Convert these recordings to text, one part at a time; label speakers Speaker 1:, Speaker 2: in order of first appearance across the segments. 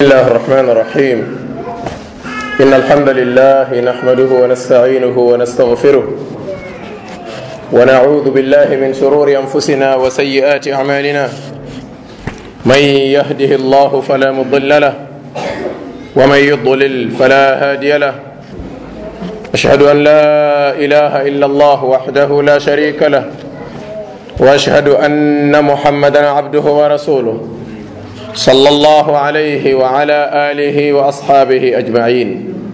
Speaker 1: الله الرحمن الرحيم إن الحمد لله نحمده ونستعينه ونستغفره ونعوذ بالله من شرور أنفسنا وسيئات أعمالنا من يهده الله فلا مضل له ومن يضلل فلا هادي له أشهد أن لا إله إلا الله وحده لا شريك له وأشهد أن محمدا عبده ورسوله صلى الله عليه وعلى آله وأصحابه أجمعين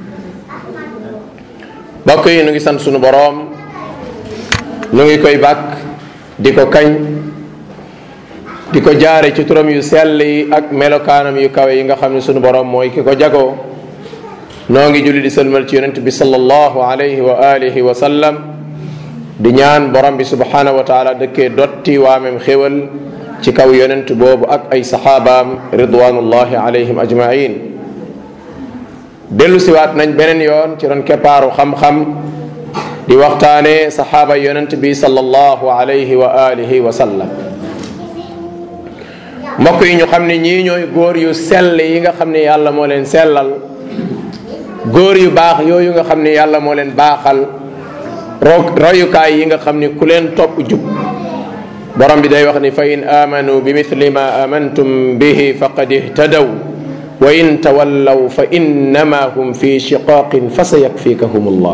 Speaker 1: mbokk yi nu ngi sant sunu boroom nu ngi koy bàkk di ko kañ di ko jaare ci turam yu sell yi ak melokaanam yu kawe yi nga xam ne sunu boroom mooy ki ko jagoo noo ngi julli di sëlmal ci yonent bi sallallahu alayhi wa alihi wa sallam di ñaan borom bi subhanahu wa taala dëkkee dotti waamem xéwal ci kaw yonent boobu ak ay saxaabaam ridwanullahi alayhim ajmain dellu siwaat nañ beneen yoon ci ron keppaaru xam-xam di waxtaane saxaaba yonent bi sallallahu alayhi wa alihi wa sallam mbokk yi ñu xam ne ñii ñooy góor yu sell yi nga xam ne yàlla moo leen sellal góor yu baax yooyu nga xam ne yàlla moo leen baaxal royukaay yi nga xam ni ku leen topp jub borom bi day wax ni fa in amanu bi mithli ma amantum bihi faqad ihtadaw wa in tawallaw fa innama hum fi shiqaqin fa sa yakfikahum allah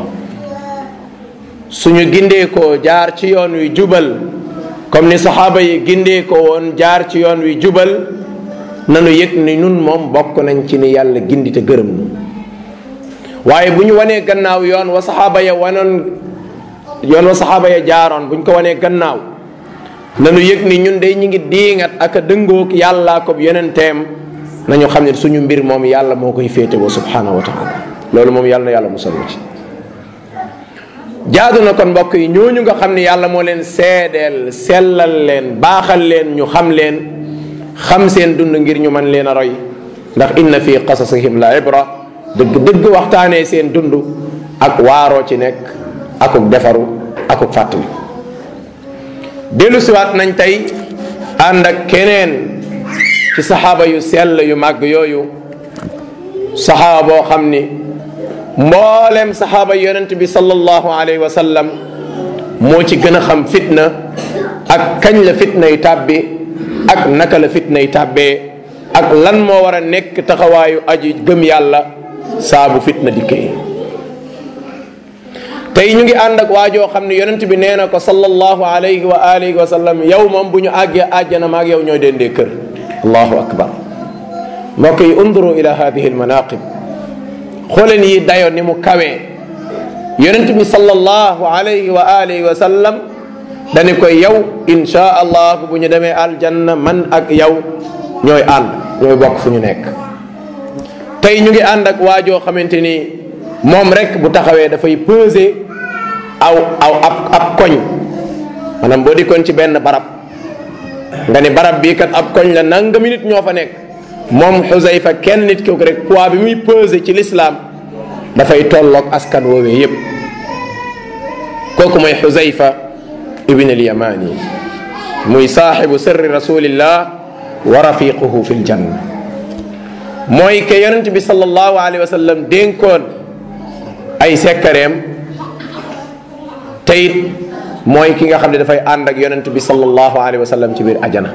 Speaker 1: suñu gindeekoo jaar ci yoon wi jubal comme ni saxaaba yi gindeekoo woon jaar ci yoon wi jubal nanu yëg ni nun moom bokk nañ ci ni yàlla gindi te gërëm nu waaye bu ñu wanee gannaaw yoon wa saxaaba ya wanoon yoon wa saxaaba ya jaaroon bu ñu ko wanee gannaaw nanu yëg ni ñun de ñu ngi diingat ak a dëngoog yàllaa ko yonenteem nañu xam ne suñu mbir moom yàlla moo koy féetewoo subhanahu wa taala loolu moom yàlla na yàlla musal ci jaadu na kon mbokk yi ñooñu nga xam ne yàlla moo leen seedeel sellal leen baaxal leen ñu xam leen xam seen dund ngir ñu mën leen a roy ndax inna fi qasasihim la ibra dëgg dëgg waxtaanee seen dund ak waaroo ci nekk akuk defaru akuk fàttali dellu siwaat nañ tey ànd ak keneen ci saxaaba yu sell yu màgg yooyu saxaaba boo xam ni mboolem saxaaba yonent bi sallallahu alayhi wa sallam moo ci gën a xam fitna ak kañ la fitna yi tàbbi ak naka la fitna yi tàbbee ak lan moo war a nekk taxawaayu aji gëm yàlla saabu fitna dikkee tey ñu ngi ànd ak waajoo xam ne yonent bi nee na ko sallallahu alayhi wa alihi wa sallam yow moom bu ñu àggee àjjana maag yow ñooy dendee kër allahu akbar mbokk yi unduru ila hadihi almanaqib xooleen yi dayo ni mu kawee yonent bi sallallahu alayhi wa alihi wa sallam dani koy yow insha allah bu ñu demee aljanna man ak yow ñooy ànd ñooy bokk fu ñu nekk tey ñu ngi ànd ak waajoo xamante ni moom rek bu taxawee dafay peser aw aw ab ab koñ maanaam boo dikkoon ci benn barab nga ni barab bii kat ab koñ la nangami nit ñoo fa nekk moom xusayfa kenn nit kooku rek poids bi muy peser ci lislaam dafay tolloog askan woowee yépp kooku mooy xusayfa ibn al yamani muy saaxibu sirri rasulillah wa rafiquhu fi ljanna mooy ke yonent bi sallallahu alayhi wa sallam dénkoon ay sekkareem teyit mooy ki nga xam ne dafay ànd ak yonent bi sallallahu alayhi wa sallam ci biir ajana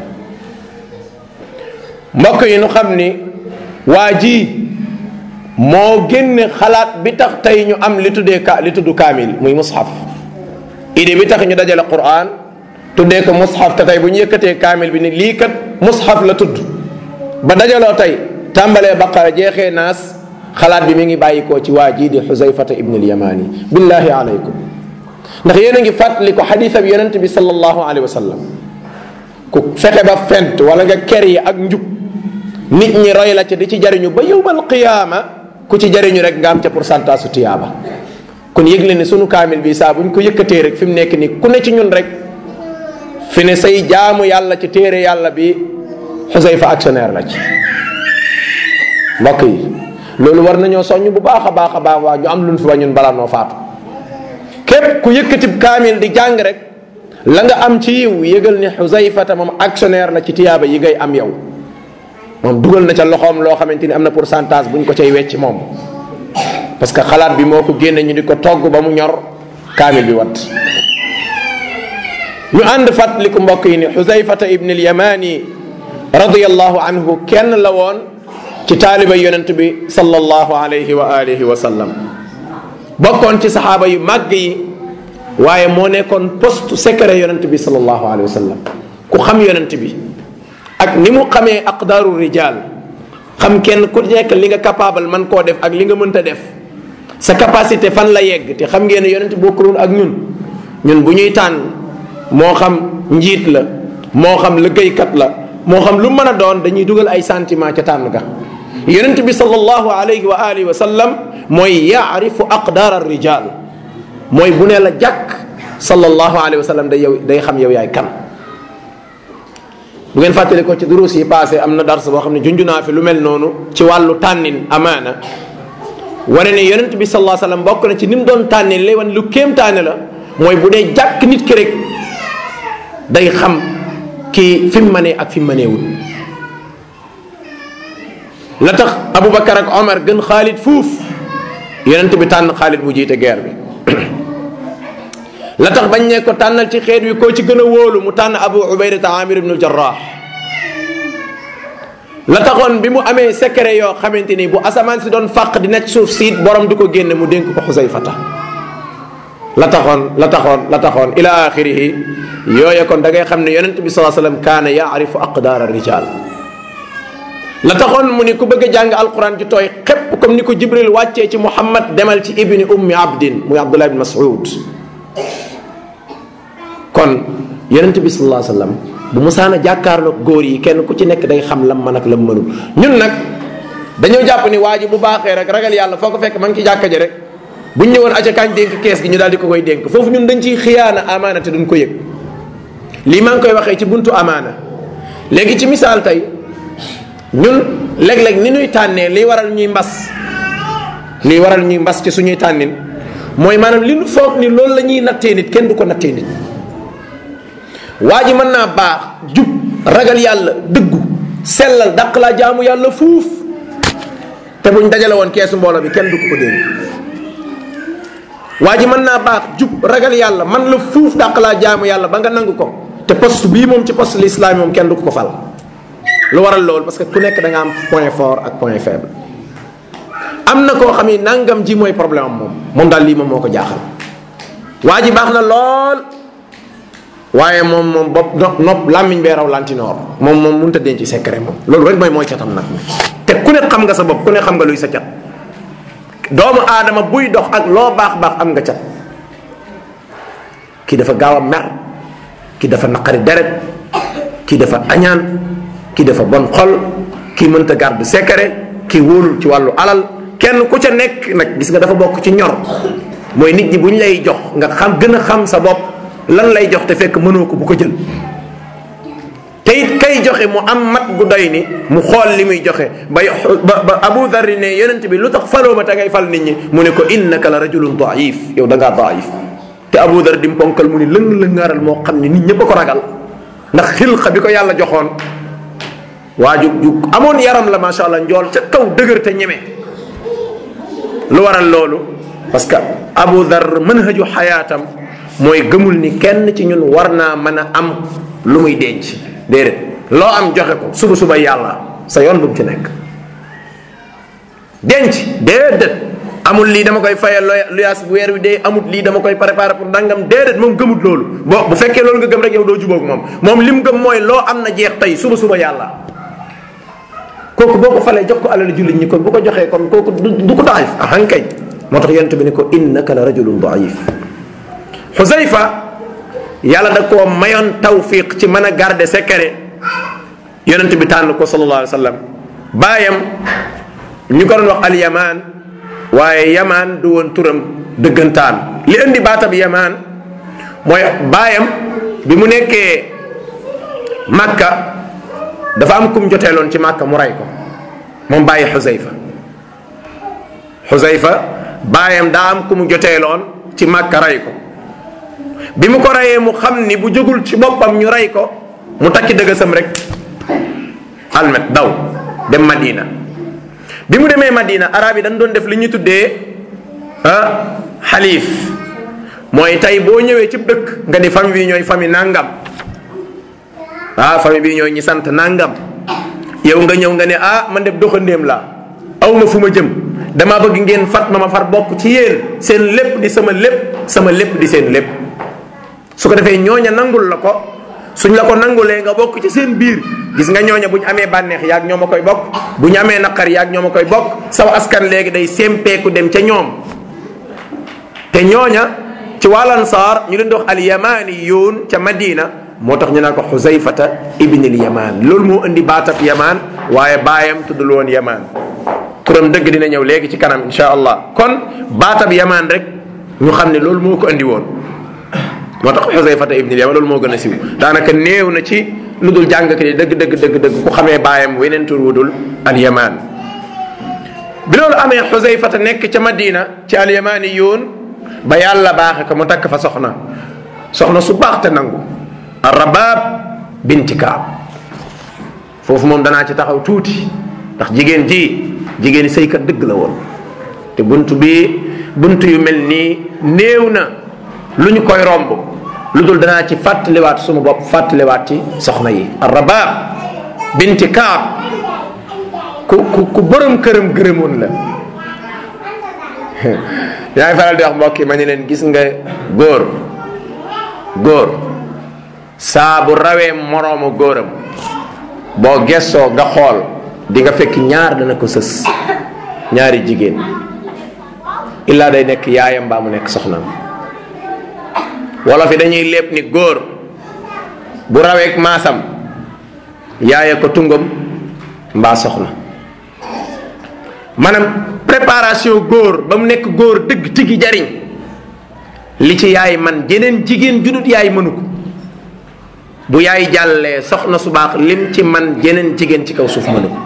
Speaker 1: mbokk yi nu xam ni waa ji moo génne xalaat bi tax tey ñu am li tuddee ka li tudd kaamil muy mushaf idée bi tax ñu dajale quran tuddee ko mushaf te tey bu ñu yëkkatee kaamil bi ni lii kat mushaf la tudd ba dajaloo tey tàmbalee baqara jeexee naas xalaat bi mi ngi bàyyikoo ci waa jii di xusayfata ibn al yamani billahi alaykum ndax yéen a ngi fàttali ko xadisab yonent bi sallallahu alayhi wa sallam ku fexe ba fent wala nga ker yi ak njub nit ñi roy la ca di ci jariñu ba yowmal qiyaama ku ci jariñu rek nga am ca pourcentage su tiyaaba kon yëgle ne sunu kaamil bi saa bu ñu ko yëkkatee rek fi mu nekk nii ku ne ci ñun rek fi ne say jaamu yàlla ci téere yàlla bi xusayfa actionnaire la ci mbokk yi loolu war nañoo soññ bu baax a baax a baax waa ñu am luñ fi ba ñun balaa noo faatu képp ku yëkkatib kaamil di jàng rek la nga am ci yiw yëgal ni xusayfata moom actionnaire la ci tiyaaba yi ngay am yow moom dugal na ca loxoom loo xamante ni am na pourcentage bu ñu ko cay wecc moom parce que xalaat bi moo ko génne ñu di ko togg ba mu ñor kaamil bi wat ñu ànd fàttaliku mbokk yi ni xusayfata ibn al-yamani radiyallahu anhu kenn la woon ci taaliba yonent bi sallallahu alayhi wa alihi wa sallam bokkoon ci saxaaba yu màgg yi waaye moo nekkoon poste secret yonent bi sallallahu alayhi wa sallam ku xam yonent bi ak ni mu xamee aqdaaru rijal xam kenn ku nekk li nga capable man koo def ak li nga mënta def sa capacité fan la yegg te xam ngeen ne yonent bokkul ak ñun ñun bu ñuy tànn moo xam njiit la moo xam liggéeykat la moo xam lu mën a doon dañuy dugal ay sentiment ca tànn ga yonent bi sallallahu alayhi wa alihi wa sallam mooy yaarifu aqdaar ar rijal mooy bu ne la jàkk sallallahu alayhi wa sallam day yow day xam yow yaay kan bu ngeen fàttali ko ci duruus yi passé am na dars boo xam ne junju naa fi lu mel noonu ci wàllu tànnin amaana wane ne yonent bi sallallahu alayhi wa sallam bokk na ci ni mu doon tànnin lay wan lu kéemtaane la mooy bu dee jàkk nit ki rek day xam kii fi mu mënee ak fi mu mëneewul la tax Aboubacar ak Omar gën Xaalid fuuf yonent bi tànn Xaalid mu jiite guerre bi la tax bañ ne ko tànnal ci xeet wi koo ci gën a wóolu mu tànn Abu Ubaydata Amir ibnu Jarrah la taxoon bi mu amee secret yoo xamante ni bu asamaan si doon fàq di nekk suuf siit borom du ko génne mu dénk ko Xusayfata la taxoon la taxoon la taxoon ila axirihi yooya kon da ngay xam ne yonent bi salaa sallam kaana yaarifu aqdaar rijal la taxoon mu ni ku bëgg a jàng alquran ji tooy xépp comme ni ko jibril wàccee ci muhammad demal ci ibni ummi abdin muy abdullah ibn mas'ud kon yonent bi salaa sallam bu musaana jàkkaarloog góor yi kenn ku ci nekk day xam lam man ak lam mënul ñun nag dañoo jàpp ni waa ji bu baaxee rek ragal yàlla foo ko fekk ma ngi ci jàkka ji rek bu ñu ñëwoon aca kañ dénk kees gi ñu daal di ko koy dénk foofu ñun dañ ciy xiyaana amaana te duñ ko yëg lii maa ngi koy waxee ci buntu amaana léegi ci misaal tey ñun léeg-léeg ni ñuy tànnee li waral ñuy mbas li waral ñuy mbas ci suñuy tànnin mooy maanaam li nu foog ni loolu la ñuy nattee nit kenn du ko nattee nit waa ji mën naa baax jub ragal yàlla dëggu sellal dàq laa jaamu yàlla fuuf te buñ dajale woon keesu mbooloo bi kenn du ko ko dénk waa ji mën naa baax jub ragal yàlla man la fuuf dàq laa jaamu yàlla ba nga nangu ko te poste bii moom ci poste l'islam moom kenn du ko ko fal lu waral loolu parce que ku nekk da nga am point fort ak point faible am na koo xam ni nangam ji mooy problème am moom moom daal lii moom moo ko jaaxal waa ji baax na lool waaye moom moom bopp nopp nopp làmmiñ bee raw lantinoor moom moom mënut a denc secret moom loolu rek mooy mooy catam nag te ku ne xam nga sa bopp ku ne xam nga luy sa cat doomu aadama buy dox ak loo baax baax am nga cat kii dafa gaaw a mer kii dafa naqari deret kii dafa añaan kii dafa bon xol kii mënta garde secret kii wóolul ci wàllu alal kenn ku ca nekk nag gis nga dafa bokk ci ñor mooy nit ñi bu ñu lay jox nga xam gën a xam sa bopp lan lay jox te fekk mënoo ko bu ko jël te it kay joxe mu am mat gu doy ni mu xool li muy joxe ba ba ba Abu Dharr ne yonent bi lu tax faloo ma te ngay fal nit ñi mu ne ko innaka la rajulun daif yow da ngaa daif te Abu Dharr di ponkal mu ni lëng lëngaaral moo xam ne nit ñëpp a ko ragal ndax xilqa bi ko yàlla joxoon waa ju ju amoon yaram la macha allah njool ca kaw dëgër te ñeme lu waral loolu parce que Abu Dharr manhaju xayaatam mooy gëmul ni kenn ci ñun war naa mën a am lu muy denc déedéet loo am joxe ko suba suba yàlla sa yoon bu mu ci nekk denc déedéet amul lii dama koy fayal luyaas bu weer wi dee amul lii dama koy préparer pour nangam déedéet moom gëmut loolu boo bu fekkee loolu nga gëm rek yow doo jubóog moom moom li mu gëm mooy loo am na jeex tey suba suba yàlla kooku boo ko falee jox ko alal jullit ñi kon bu ko joxee kon kooku du ko daif ahan kay moo tax yonent bi ne ko innaka la rajulun daif xusayfa yàlla da koo mayoon tawfiq ci mën a garder secret yonent bi tànn ko sallallahu alayhi wa sallam baayam ñu ko doon wax al yamaan waaye yamaan du woon turam dëggantaan li indi baatab yamaan mooy baayam bi mu nekkee màkka dafa am kum joteeloon ci màkka mu rey ko moom bàyyi xusayfa xusayfa baayam daa am ku mu joteeloon ci màkka rey ko bi mu ko reyee mu xam ni bu jógul ci boppam ñu rey ko mu takki dëgësam rek almet daw dem madina bi mu demee madina arab yi dañ doon def li ñu tuddee ah xaliif mooy tey boo ñëwee ci dëkk nga di famille bi ñooy famille nangam ah famille bi ñooy ñi sant nangam yow nga ñëw nga ne ah man de doxandéem laa aw ma fu ma jëm dama bëgg ngeen fat ma ma far bokk ci yéen seen lépp di sama lépp sama lépp di seen lépp su ko defee ñooña nangul la ko suñ la ko nangulee nga bokk ci seen biir gis nga ñooña bu ñu amee bànneex yaag ñoo ma koy bokk bu ñu amee naqar yaag ñoo ma koy bokk saw askan léegi day sempeeku dem ca ñoom te ñooña ci wàllan saar ñu leen di wax al yamaniyuun ca madina moo tax ñu naan ko xusayfata ibnil yaman loolu moo indi baatab yaman waaye baayam tuddul woon yaman turam dëgg dina ñëw léegi ci kanam insha allah kon baatab yaman rek ñu xam ne loolu moo ko indi woon moo tax xusayfata ibnil yaman loolu moo gën a siw daanaka néew na ci lu dul jàngkat yi dëgg dëgg dëgg dëgg ku xamee baayam weneen tur wudul al yaman bi loolu amee xusayfata nekk ca madina ci al yamaniyuun ba yàlla baaxe ko mu takk fa soxna soxna su baax te nangu arabab binti kaab foofu moom danaa ci taxaw tuuti ndax jigéen ji jigéen sëykat dëgg la woon te bunt bi bunt yu mel nii néew na lu ñu koy romb lu dul danaa ci fàttaliwaat suma bopp fàttaliwaat ci soxna yi arabab binti kaab ku ku ku borom këram gërëmoon la yaa ngi faral di wax mbokk yi ma ne leen gis nga góor góor saa bu rawee moroomu góoram boo gessoo nga xool di nga fekk ñaar dana ko sës ñaari jigéen illaa day nekk yaayam mbaa mu nekk soxnaam wolof yi dañuy lépp ni góor bu raweek maasam yaaya ko tungam mbaa soxna maanaam préparation góor ba mu nekk góor dëgg tigi jariñ li ci yaay man jeneen jigéen judut yaay mënu ko bu yaay jàllee soxna su baax lim ci man jeneen jigéen ci kaw suuf mënu ko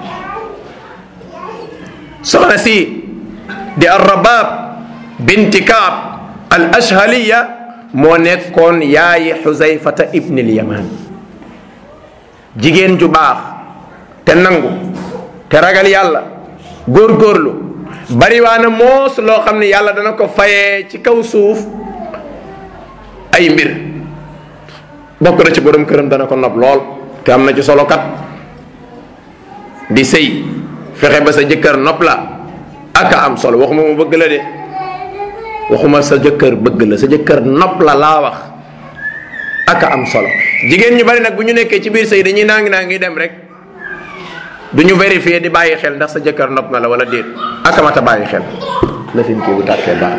Speaker 1: soxna si di arrabab binti kaab al ashhaliya moo nekkoon yaayi xusayfata ibnil yaman jigéen ju baax te nangu te ragal yàlla góorgóorlu bariwaana moos loo xam ne yàlla dana ko fayee ci kaw suuf ay mbir bokk na ci borom këram dana ko nopp lool te am na ci solo kat di sëy fexe ba sa jëkkër nopp la aka am solo waxuma mu bëgg la de waxuma sa jëkkër bëgg la sa jëkkër nopp la laa wax aka am solo jigéen ñu bari nag bu ñu nekkee ci biir sëy dañuy naangi naa ngi dem rek du ñu vérifier di bàyyi xel ndax sa jëkkër nopp na la wala déet akamata bàyyi xel la fin kii bu tàkkee baax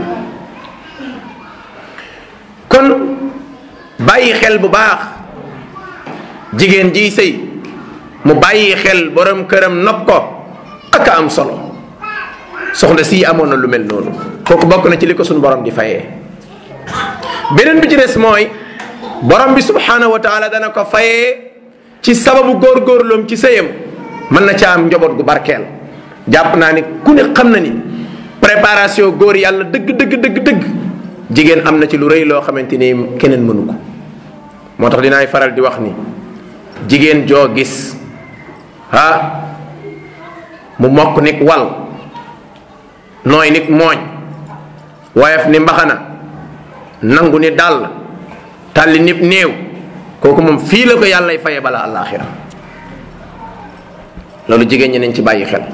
Speaker 1: kon bàyyi xel bu baax jigéen jiy sëy mu bàyyi xel borom këram nopp ko aka am solo soxna sii amoon na lu mel noonu kooku bokk na ci li ko suñu borom di fayee beneen bi ci des mooy borom bi subhanahu wa taala dana ko fayee ci sababu góorgóorloom ci sëyam mën na ca am njaboot gu barkeel jàpp naa ni ku ne xam na ni préparation góor yàlla dëgg dëgg dëgg dëgg jigéen am na ci lu rëy loo xamante ni keneen mënu ko moo tax dinaay faral di wax ni jigéen joo gis ah mu mokk nit wal nooy nit mooñ woyof ni mbaxana nangu ni dàll tàlli nit néew kooku moom fii la ko yàllay faye bala àllaaxira loolu jigéen ñi nañ ci bàyyi xel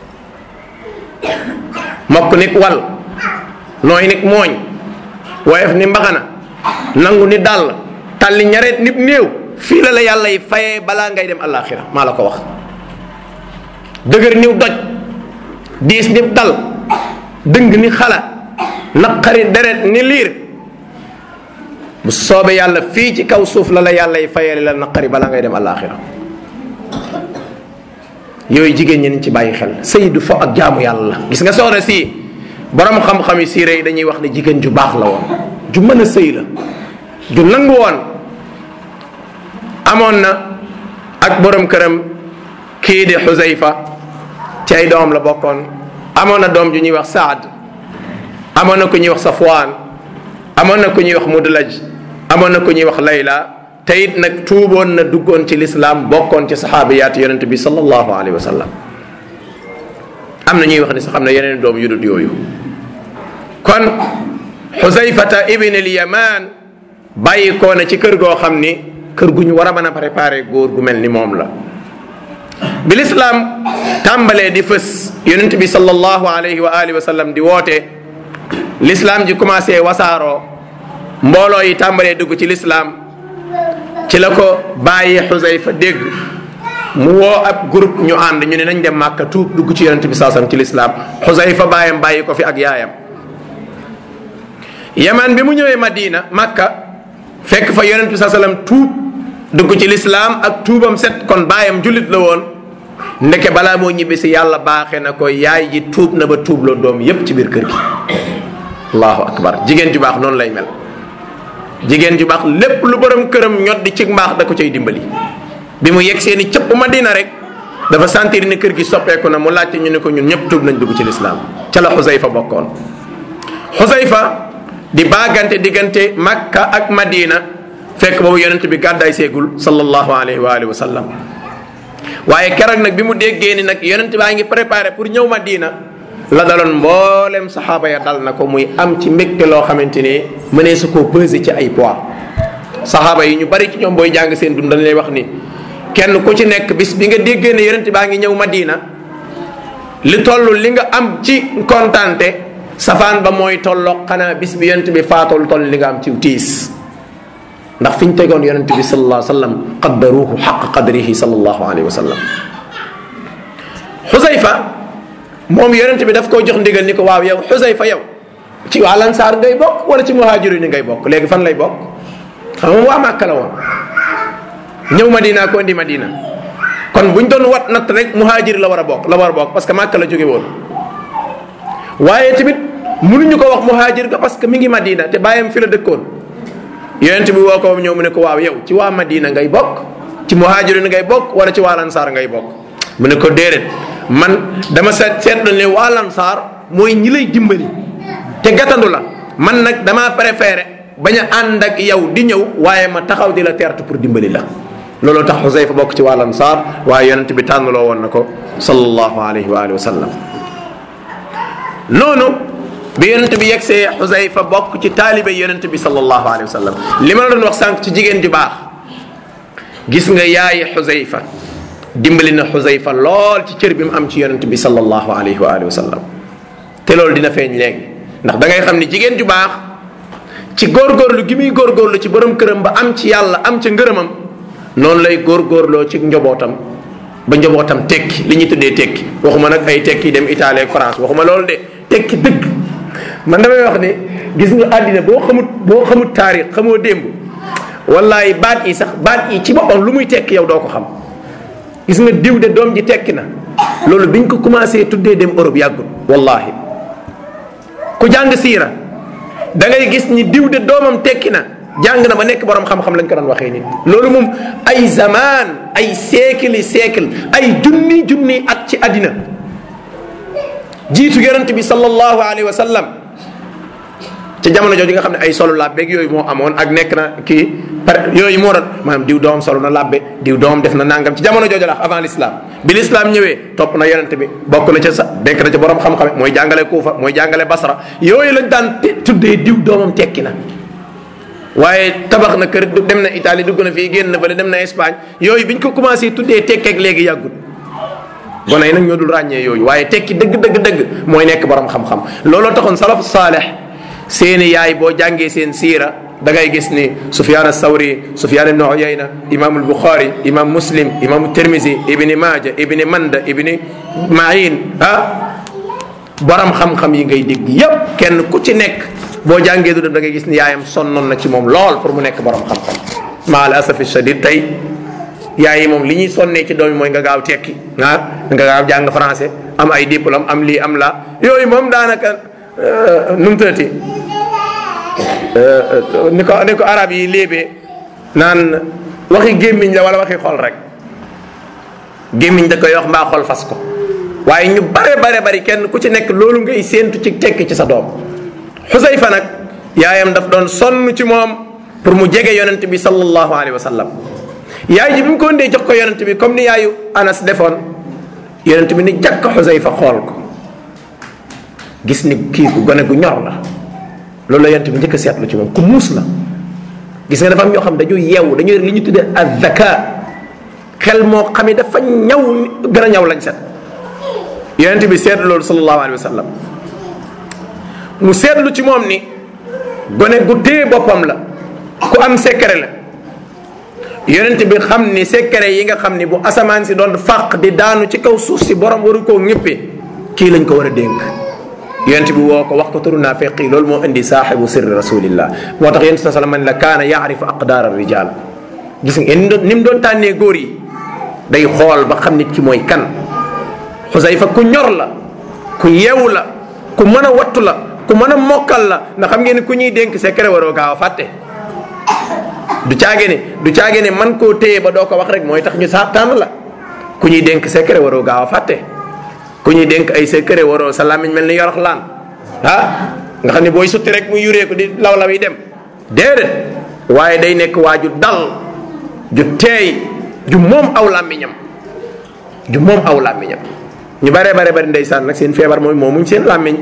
Speaker 1: mokk nit wal nooy nit mooñ woyof ni mbaxana nangu ni dàll tàlli ñareet nit néew fii la la yàllay faye balaa ngay dem àllaaxira maa la ko wax dëgër niw doj diis ni dal dëng ni xala naqari deret ni liir bu soobee yàlla fii ci kaw suuf la la yàllay fayale la naqari balaa ngay dem àllaaxira yooyu jigéen ñi nañ ci bàyyi xel sëy du fo ak jaamu yàlla la gis nga soxna si borom xam-xam yi siire yi dañuy wax ne jigéen ju baax la woon ju mën a sëy la ju nangu woon amoon na ak borom këram kii di xusayfa ci ay doom la bokkoon amoon na doom ju ñuy wax saad amoon na ku ñuy wax safwaan amoon na ku ñuy wax mudlaj amoon na ku ñuy wax layla te it nag tuuboon na duggoon ci lislaam bokkoon ci saxaabiyaat yonente bi sallallahu alayhi wa sallam am na ñuy wax ni sax xam ne yeneen doom yu dut yooyu kon xusayfata ibn al yaman bàyyi koo na ci kër goo xam ni kër gu ñu war a mën a préparé góor gu mel ni moom la bi lislaam tàmbalee di fës yonent bi sallallahu alayhi wa alihi wa sallam di woote lislaam ji commencé wasaaroo mbooloo yi tàmbalee dugg ci lislaam ci la ko bàyyi xusayfa dégg mu woo ab groupe ñu ànd ñu ne nañ dem màkka tuub dugg ci yonent bi saasam ci lislaam xusayfa bàyyam bàyyi ko fi ak yaayam yaman bi mu ñëwee madina màkka fekk fa yonent bi saa sallam tuub dugg ci lislaam ak tuubam set kon baayam jullit la woon ndeke balaa moo ñibbi si yàlla baaxee na ko yaay ji tuub na ba tuub la doom yépp ci biir kër gi allahu akbar jigéen ju baax noonu lay mel jigéen ju baax lépp lu borom këram ñot di ci mbaax da ko cay dimbali bi mu yegg seeni cëpp madina rek dafa sentir ni kër gi soppeeku na mu laajte ñu ne ko ñun ñëpp tuub nañ dugg ci lislaam ca la xusayfa bokkoon xusayfa di baagante diggante makka ak madina fekk boobu yonent bi gàddaay seegul sallallahu alayhi wa alihi wa sallam waaye keroog nag bi mu déggee ni nag yonent baa ngi préparé pour ñëw madina la daloon mboolem saxaaba ya dal na ko muy am ci mbégte loo xamante ni mënee su koo peser ci ay poids saxaaba yi ñu bari ci ñoom booy jàng seen dund dañ lay wax ni kenn ku ci nekk bis bi nga déggee ne yonent baa ngi ñëw madina li toll li nga am ci kontante safaan ba mooy tolloo xanaa bis bi yonent bi faatool toll li nga am ci tiis ndax fi ñu tegoon yonent bi sallallahu alayhi wa sallam qaddaruhu xaq qadrihi sallallahu alayhi wa sallam xusayfa moom yonent bi daf koo jox ndigal ni ko waaw yow xusayfa yow ci waa lansaar ngay bokk wala ci muhaajiru ni ngay bokk léegi fan lay bokk xam moom waa màkka la woon ñëw madina ko indi madina kon buñ doon wat natt rek muhaajir la war a bokk la war a bokk parce que màkka la jóge woon waaye tamit mënuñu ko wax muhaajir ga parce que mi ngi madina te bàyyam fi la dëkkoon yonent bi woo ko ñëw mu ne ko waaw yow ci waa madina ngay bokk ci muhaajirin ngay bokk wala ci waa lansaar ngay bokk mu ne ko déedéet man dama seet seetlu ne waa lansaar mooy ñi lay dimbali te gàttandu la man nag damaa préféré bañ a ànd ak yow di ñëw waaye ma taxaw di la teertu pour dimbali la looloo tax Xusayfa bokk ci waa lansaar waaye yonent bi tànnaloo woon na ko sallallahu alayhi wa alihi wa sallam noonu bi yonent bi yegsee xusayfa bokk ci taalibe yonent bi sallallahu alayhi wa sallam li ma la doon wax sànq ci jigéen ju baax gis nga yaayi xusayfa dimbali na xusayfa lool ci cër bi mu am ci yonent bi sallallahu alayhi wa alihi wa sallam te loolu dina feeñ léegi ndax da ngay xam ni jigéen ju baax ci góorgóorlu gi muy góorgóorlu ci borom këram ba am ci yàlla am ca ngërëmam noonu lay góorgóorloo ci njobootam ba njobootam tekki li ñuy tuddee tekki waxuma nag ay tekki dem Italie ak France waxuma loolu de tekki dëgg man damay wax ni gis nga àddina boo xamut boo xamut taarix xamoo démb wallaay baat yi sax baat yi ci boppam lu muy tekki yow doo ko xam gis nga diw de doom ji tekki na loolu biñ ko commencé tuddee dem Europe yàggul wallahi ku jàng siira da ngay gis ni diw de doomam tekki na jàng na ba nekk borom xam-xam lañ ko doon waxee nit loolu moom ay zamaan ay siècle siècle ay junni junni at ci àddina jiitu yonent bi sallallahu alayhi wa sallam ca jamono jooju nga xam ne ay solo labbeeg yooyu moo amoon ak nekk na kii par yooyu moo doon maanaam diw doom solo na labbe diw doom def na nangam ci jamono jooju la avant l'islam bi l'islam ñëwee topp na yonent bi bokk na ca sa denk na ca borom xam-xam mooy jàngale Kuufa mooy jàngale Basra yooyu lañ daan tuddee diw doomam tekki na waaye tabax na kër dem na Italie dugg na fii génn na fële dem na Espagne yooyu biñ ko commencé tuddee tekkeeg léegi yàggut gone yi nag ñoo dul ràññee yooyu waaye tekki dëgg dëgg dëgg mooy nekk borom xam-xam looloo taxoon salaf saaleh seeni yaay boo jàngee seen siira da ngay gis ni Sufyaan as-Sawri Sufyaan ibn Uyayna imam al-Bukhari imam Muslim imam Tirmizi ibni Maaja ibni Manda ibni Ma'in ah borom xam-xam yi ngay dégg yépp kenn ku ci nekk boo jàngee du dem da ngay gis ni yaayam sonnoon na ci moom lool pour mu nekk borom xam-xam ma al asafi shadid tey yaay yi moom li ñuy sonnee ci doom yi mooy nga gaaw tekki ah nga gaaw jàng français am ay diplôme am lii am la yooyu moom daanaka nu mu tëddati ni ko ni ko arab yi léebee naan waxi gémmiñ la wala waxi xol rek gémmiñ da koy wax mbaa xol fas ko waaye ñu bare bare bari kenn ku ci nekk loolu ngay séentu ci tekki ci sa doom xusayfa nag yaayam daf doon sonn ci moom pour mu jege yonent bi sallallahu alayhi wa sallam yaay ji bi mu ko indee jox ko yonent bi comme ni yaayu anas defoon yonent bi ni jàkk xusayfa xool ko gis ni kii ku gone gu ñor la loolu la yonent bi njëkk a seetlu ci moom ku muus la gis nga dafa am ñoo xam dañu yeewu dañu li ñu tuddee azaka xel moo xam ne dafa ñaw gën a ñaw lañ set yonent bi seetlu loolu sallallahu alayhi wa sallam mu seetlu ci moom ni gone gu téye boppam la ku am secret la yonent bi xam ni secret yi nga xam ni bu asamaan si doon fàq di daanu ci kaw suuf si borom waru koo ñëppee kii lañ ko war a dénk yonent bi woo ko wax ko turu naafiq yi loolu moo indi saaxibu sirri rasulillah moo tax yonent sa sallam man la kaana yaarifu aqdaar rijal gis nga ni mu doon tànnee góor yi day xool ba xam nit ki mooy kan xusayfa ku ñor la ku yeewu la ku mën a wattu la ku mën a mokkal la ndax xam ngeen ni ku ñuy dénk secret waroo gaaw a fàtte du caage ne du caage ne man koo téye ba doo ko wax rek mooy tax ñu saa tànn la ku ñuy dénk secret waroo gaaw a fàtte ku ñuy dénk ay secret waroo sa làmmiñ mel ni yorox laan ah nga xam ne booy sutti rek mu yuree ko di law law yi dem déedéet waaye day nekk waa ju dal ju teey ju moom aw làmmiñam ju moom aw làmmiñam ñu bare bare bari ndeysaan nag seen feebar mooy moomuñ seen làmmiñ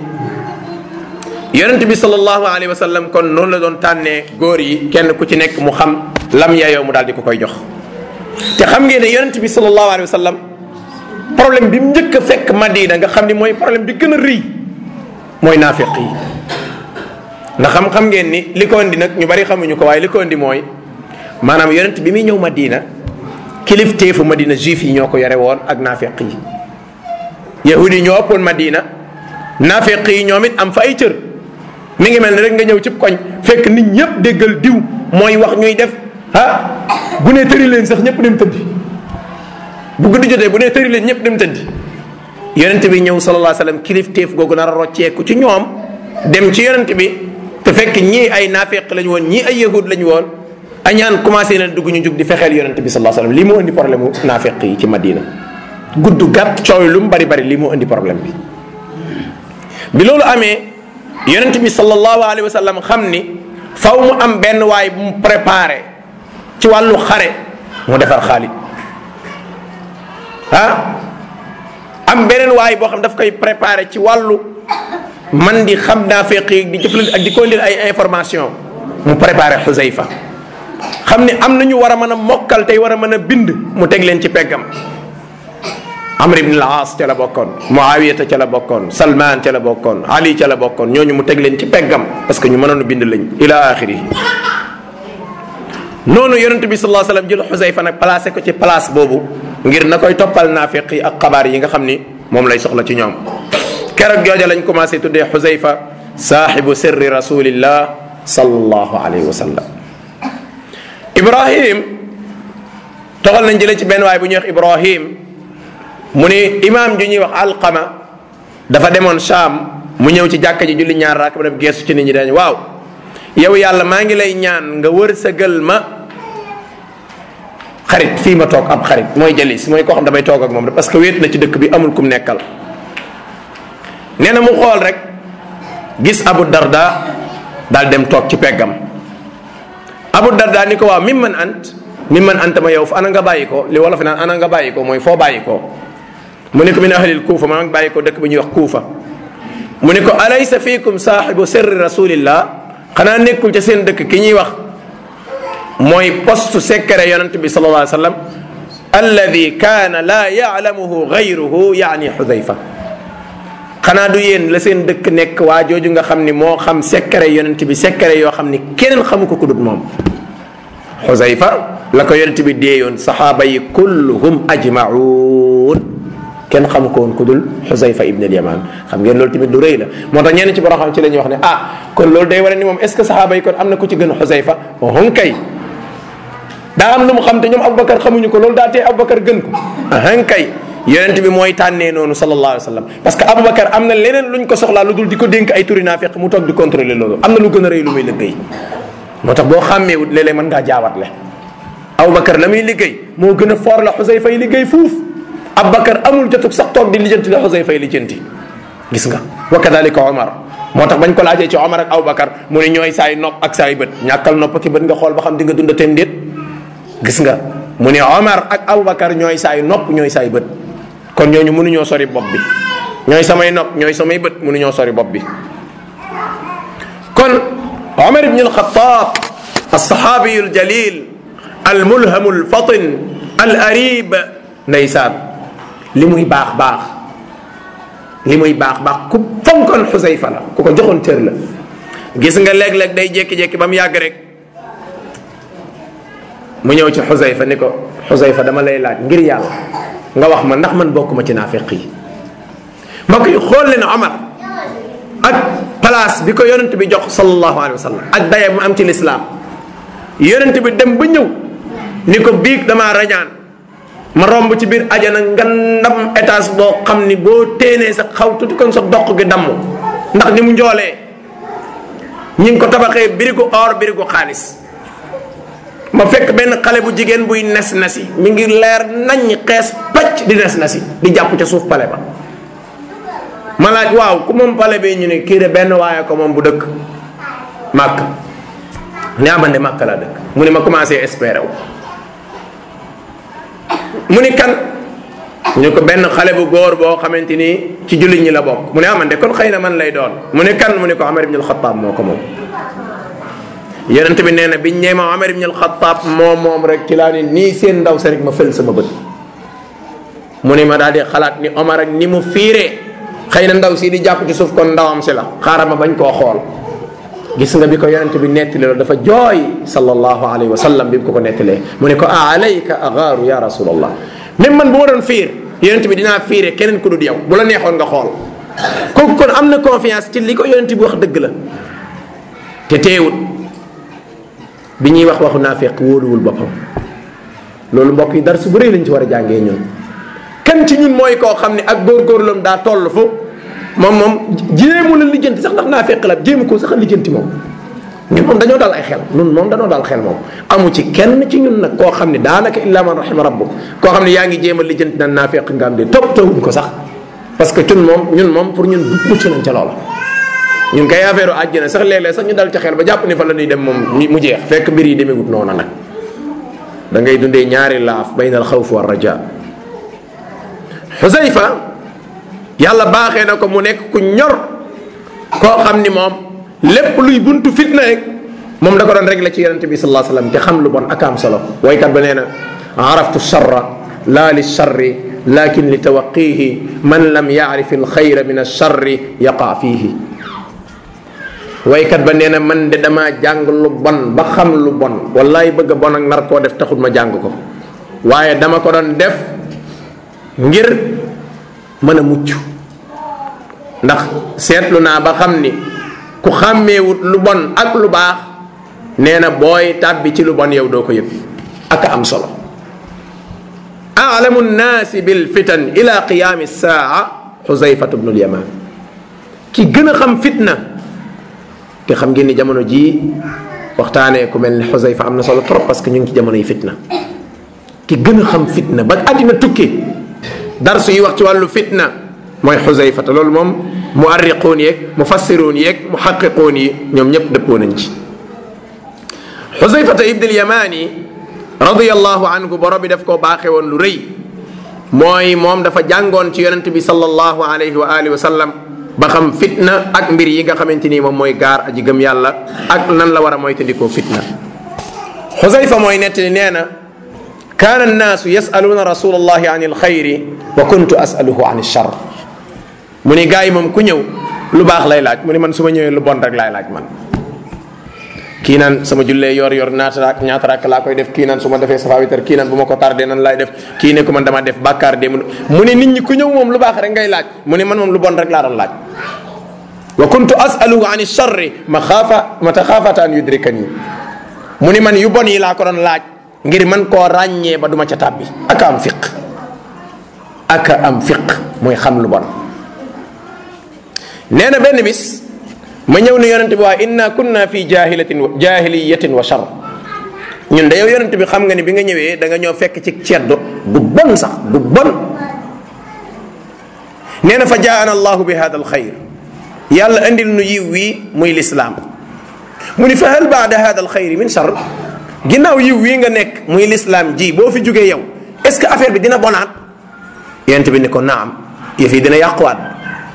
Speaker 1: yonent bi sallallahu alayhi wa sallam kon noonu la doon tànnee góor yi kenn ku ci nekk mu xam lam yaayoo mu daal di ko koy jox te xam ngeen ne yonent bi sallallahu alayhi wa sallam problème bi mu njëkk a fekk Madina nga xam ni mooy problème bi gën a rëy mooy naafiq yi ndax xam xam ngeen ni li ko indi nag ñu bari xamuñu ko waaye li ko indi mooy maanaam yonent bi muy ñëw Madina kilifteefu Madina juif yi ñoo ko yore woon ak naafiq yi yahudi yi ñoo ëppoon Madina naafiq yi ñoom it am fa ay cër mi ngi mel ni rek nga ñëw cib koñ fekk nit ñëpp déggal diw mooy wax ñuy def ah bu nee tëri leen sax ñëpp dem tëddi bu guddi jotee bu nee tëri leen ñëpp dem tëddi yonent bi ñëw sallallahu alayhi wasallam kilifteef googu nar a rocceeku ci ñoom dem ci yonent bi te fekk ñii ay naafeq lañu woon ñii ay yahud lañu woon añaan commencé na dugg ñu jug di fexeel yonent bi sallallahu alayhi wasallam lii moo indi problème mu naafeq yi ci Madina gudd gàtt coow lu mu bari bari lii moo indi problème bi bi loolu amee yonent bi sallallahu alayhi wa sallam xam ni faw mu am benn waay bu mu préparé ci wàllu xare mu defar Xaalid ah am beneen waay boo xam daf koy préparé ci wàllu man di xam naa feqi di jëflante ak di ko indil ay information mu préparé Xusayfa xam ni am na ñu war a mën a mokkal tey war a mën a bind mu teg leen ci peggam amr ibn al-aas ca la bokkoon muawiyata ca la bokkoon salman ca la bokkoon ali ca la bokkoon ñooñu mu teg leen ci peggam parce que ñu mënoon a bind lañ ila axiri noonu yonent bi sallallahu alayhi wasallam jël xusayfa nag placé ko ci place boobu ngir na koy toppal naafiq yi ak xabaar yi nga xam ni moom lay soxla ci ñoom keroog jooja lañ commencé tuddee xusayfa saaxibu sirri rasulillah sallallahu alayhi wa sallam ibrahim toxal nañ jëlee ci benn waay bu ñuy wax ibrahim mu ni imaam ju ñuy wax alqama dafa demoon Sham mu ñëw ci jàkka ji julli ñaar raak ba def geesu ci nit ñi dañ waaw yow yàlla maa ngi lay ñaan nga wër sa gël ma xarit fii ma toog ab xarit mooy jalis mooy koo xam damay toog ak moom parce que wéet na ci dëkk bi amul kum nekkal nee na mu xool rek gis Abu Darda daal dem toog ci peggam Abu Darda ni ko waaw mim man ant mim man ant ma yow fa ana nga bàyyi ko li wolof naan ana nga bàyyi ko mooy foo bàyyi ko mu ne ko min ahlil kuufa maa ngi bàyyi ko dëkk bi ñuy wax kuufa mu ne ko alaysa fiikum saaxibu sirri rasulillah xanaa nekkul ca seen dëkk ki ñuy wax mooy poste secret yonent bi sallallahu alayhi wa sallam alladi kaana laa yaalamuhu gayruhu yaani xudayfa xanaa du yéen la seen dëkk nekk waa jooju nga xam ni moo xam secret yonent bi secret yoo xam ni keneen xamu ko ku dut moom xudayfa la ko yonent bi deeyoon saxaaba yi kulluhum ajmaun kenn xamu ko woon ku dul xusayfa ibn al yaman xam ngeen loolu tamit lu rëy la moo tax ñenn ci borom xam ci la ñuy wax ne ah kon loolu day war ni moom est ce que saxaaba yi kon am na ku ci gën xusayfa hon kay daa am lu mu xam te ñoom aboubacar xamuñu ko loolu daa tee aboubacar gën ko hon kay yonent bi mooy tànnee noonu sallallahu alayhi wa sallam parce que aboubacar am na leneen luñ ko soxlaa lu dul di ko dénk ay turi naafiq mu toog di contrôler loolu am na lu gën a rëy lu muy liggéey moo tax boo xàmmeewut léeg-léeg mën ngaa jaawatle aboubacar la muy liggéey moo gën a foor la xusayfa yi liggéey fuuf Abubakar amul jotug sax toog di lijjanti la Xusayfa yi lijjanti gis nga wa kadalika Omar moo tax bañ ko laajee ci Omar ak Abubakar mu ne ñooy saay nopp ak saay bët ñàkkal nopp ki bët nga xool ba xam di nga dunda tem déet gis nga mu ne Omar ak Abubakar ñooy saay nopp ñooy saay bët kon ñooñu mënuñoo sori bopp bi ñooy samay nopp ñooy samay bët mënuñoo sori bopp bi kon Omar ibn al-Khattab alsaxaabiyu aljalil almulhamu alfatin al arib ndeysaan li muy baax baax li muy baax baax ku fonkoon xusayfa la ku ko joxoon cër la gis nga léeg-léeg day jékki-jékki ba mu yàgg rek mu ñëw ci xusayfa ni ko xusayfa dama lay laaj ngir yàlla nga wax ma ndax man bokkuma ci naafiq yi mbokk yi xool leen Omar ak place bi ko yonent bi jox sallallahu alayhi wa sallam ak daye mu am ci lislaam yonent bi dem ba ñëw ni ko biig damaa rañaan ma romb ci biir ajana nga ndam étage boo xam ni boo téenee sa xaw tuuti kon sa doq gi damm ndax ni mu njoolee ñi ngi ko tabaxee birigu or birigu xaalis ma fekk benn xale bu jigéen buy nes nesi mi ngi leer naññ xees pacc di nes nesi di jàpp ca suuf pale ba ma laaj waaw ku moom pale bi ñu ne kii de benn waaye ko moom bu dëkk màkk ne aman de màkk laa dëkk mu ne ma commencé espérer wu mu ni kan ñu ko benn xale bu góor boo xamante ni ci jullit ñi la bokk mu ne aman de kon xëy na man lay doon mu ne kan mu ne ko Omar ibn al-Khattab moo ko moom yonent bi nee na biñ ñee ma Omar ibn al-Khattab moom moom rek ci laa ni nii seen ndaw sa rek ma fël sama bët mu ne ma daal di xalaat ni Omar ak ni mu fiiree xëy na ndaw si di jàpp ci suuf kon ndawam si la xaaral ma bañ koo xool gis nga bi ko yonent bi nettali loolu dafa jooy sallallahu alayhi wa sallam bi mu ko ko nettalee mu ne ko a alayka agaaru ya rasulallah même man bu ma doon fiir yonent bi dinaa fiire keneen ku dul yow bu la neexoon nga xool kooku kon am na confiance ci li ko yonent bi wax dëgg la te teewut bi ñuy wax waxu naafeq wóoluwul boppam loolu mbokk yi dara su bu rëy lañ ci war a jàngee ñun kan ci ñun mooy koo xam ne ak góorgóorlam daa toll fu moom moom jéemu la lijjanti sax ndax naa fekk la jéemu ko sax lijjanti moom ñun moom dañoo dal ay xel ñun moom dañoo dal xel moom amu ci kenn ci ñun nag koo xam ne daanaka illa man rahima rabbuk koo xam ne yaa ngi jéem a lijjanti nan naa fekk nga am de topp tawuñ ko sax parce que ñun moom ñun moom pour ñun mucc nañ ca loola ñun kay affaire àjjana sax léeg-léeg sax ñu dal ca xel ba jàpp ni fa la ñuy dem moom mu jeex fekk mbir yi demeewut noonu nag da ngay dundee ñaari laaf bayna al xawf wa raja xusayfa yàlla baaxee na ko mu nekk ku ñor koo xam ni moom lépp luy buntu fitna rek moom da ko doon réglé ci yonente bi sallallahu alayhi wasallam te xam lu bon ak am solo waykat ba nee na araftu charra la li charri lakin li tawaqihi man lam yaarif alxayra min alcharri yaqa fiihi waykat ba nee na man de damaa jàng lu bon ba xam lu bon wallaay bëgg a bon ak nar koo def taxul ma jàng ko waaye dama ko doon def ngir mën a mucc ndax seetlu naa ba xam ni ku xàmmeewut lu bon ak lu baax nee na booy tàbbi ci lu bon yow doo ko yëg ak am solo alamu nnaasi bil fitan ila qiyaami saa xusayfatu bnu lyaman ki gën a xam fitna te xam ngeen ni jamono jii waxtaanee ku mel ni xusayfa am na solo trop parce que ñu ngi ci jamono yi fitna ki gën a xam fitna ba àddina tukki darsu yi wax ci wàllu fitna mooy xusayfa te loolu moom muarriquun yeeg mufassiruun yeeg muhaqiquun yi ñoom ñëpp dëppoo nañ ci xusayfata ibn al-yamani radiyallahu anhu borom bi daf koo baaxee woon lu rëy mooy moom dafa jàngoon ci yonent bi sallallahu alayhi wa alihi wa sallam ba xam fitna ak mbir yi nga xamante ni moom mooy gaar aji gëm yàlla ak nan la war a moytandikoo fitna xusayfa mooy nettali nee na kaana annaasu yasaluuna rasulallahi an alxayri wa kuntu asaluhu an alchar mu ni gars yi moom ku ñëw lu baax lay laaj mu ni man su ma ñëwee lu bon rek laay laaj man kii naan sama jullee yor yor ñaata raak ñaata raak laa koy def kii naan su ma defee safa witar kii naan bu ma ko tardé nan laay def kii ne ko man dama def bàkkaar de mu ne nit ñi ku ñëw moom lu baax rek ngay laaj mu ne man moom lu bon rek laa doon laaj wa kuntu asaluhu an alcharri ma xaafa ma taxaafata an yudrikani mu ni man yu bon yi laa ko doon laaj ngir man koo ràññee ba duma ca tàbbi aka am fiq aka am fiq mooy xam lu bon nee na benn bis ma ñëw ne yonente bi waa inna kunna fi jahilatin jahiliyatin wa char ñun da yow yonente bi xam nga ni bi nga ñëwee da nga ñëw fekk ci ceddo bu bon sax bu bon nee na fa jaana allahu bi hada alxayr yàlla andil nu yiw wii muy lislaam mu ni fa hal baada hada alxayri min char ginnaaw yiw wii nga nekk muy lislaam ji boo fi jógee yow est ce que affaire bi dina bonaat yonent bi ni ko naam yëf yi dina yàquwaat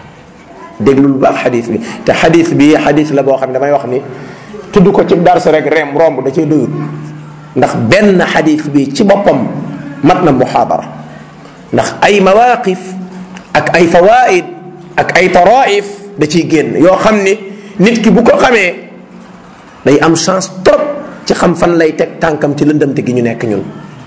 Speaker 1: déglul baax xadis bi te xadis bi xadis la boo xam ne damay wax ni tudd ko ci darsu rek rem romb da cee doyut ndax benn xadis bi ci boppam mat na muxaadara ndax ay mawaqif ak ay fawaid ak ay taraif da ciy génn yoo xam ni nit ki bu ko xamee day am chance trop ci xam fan lay teg tànkam ci lëndamte gi ñu nekk ñun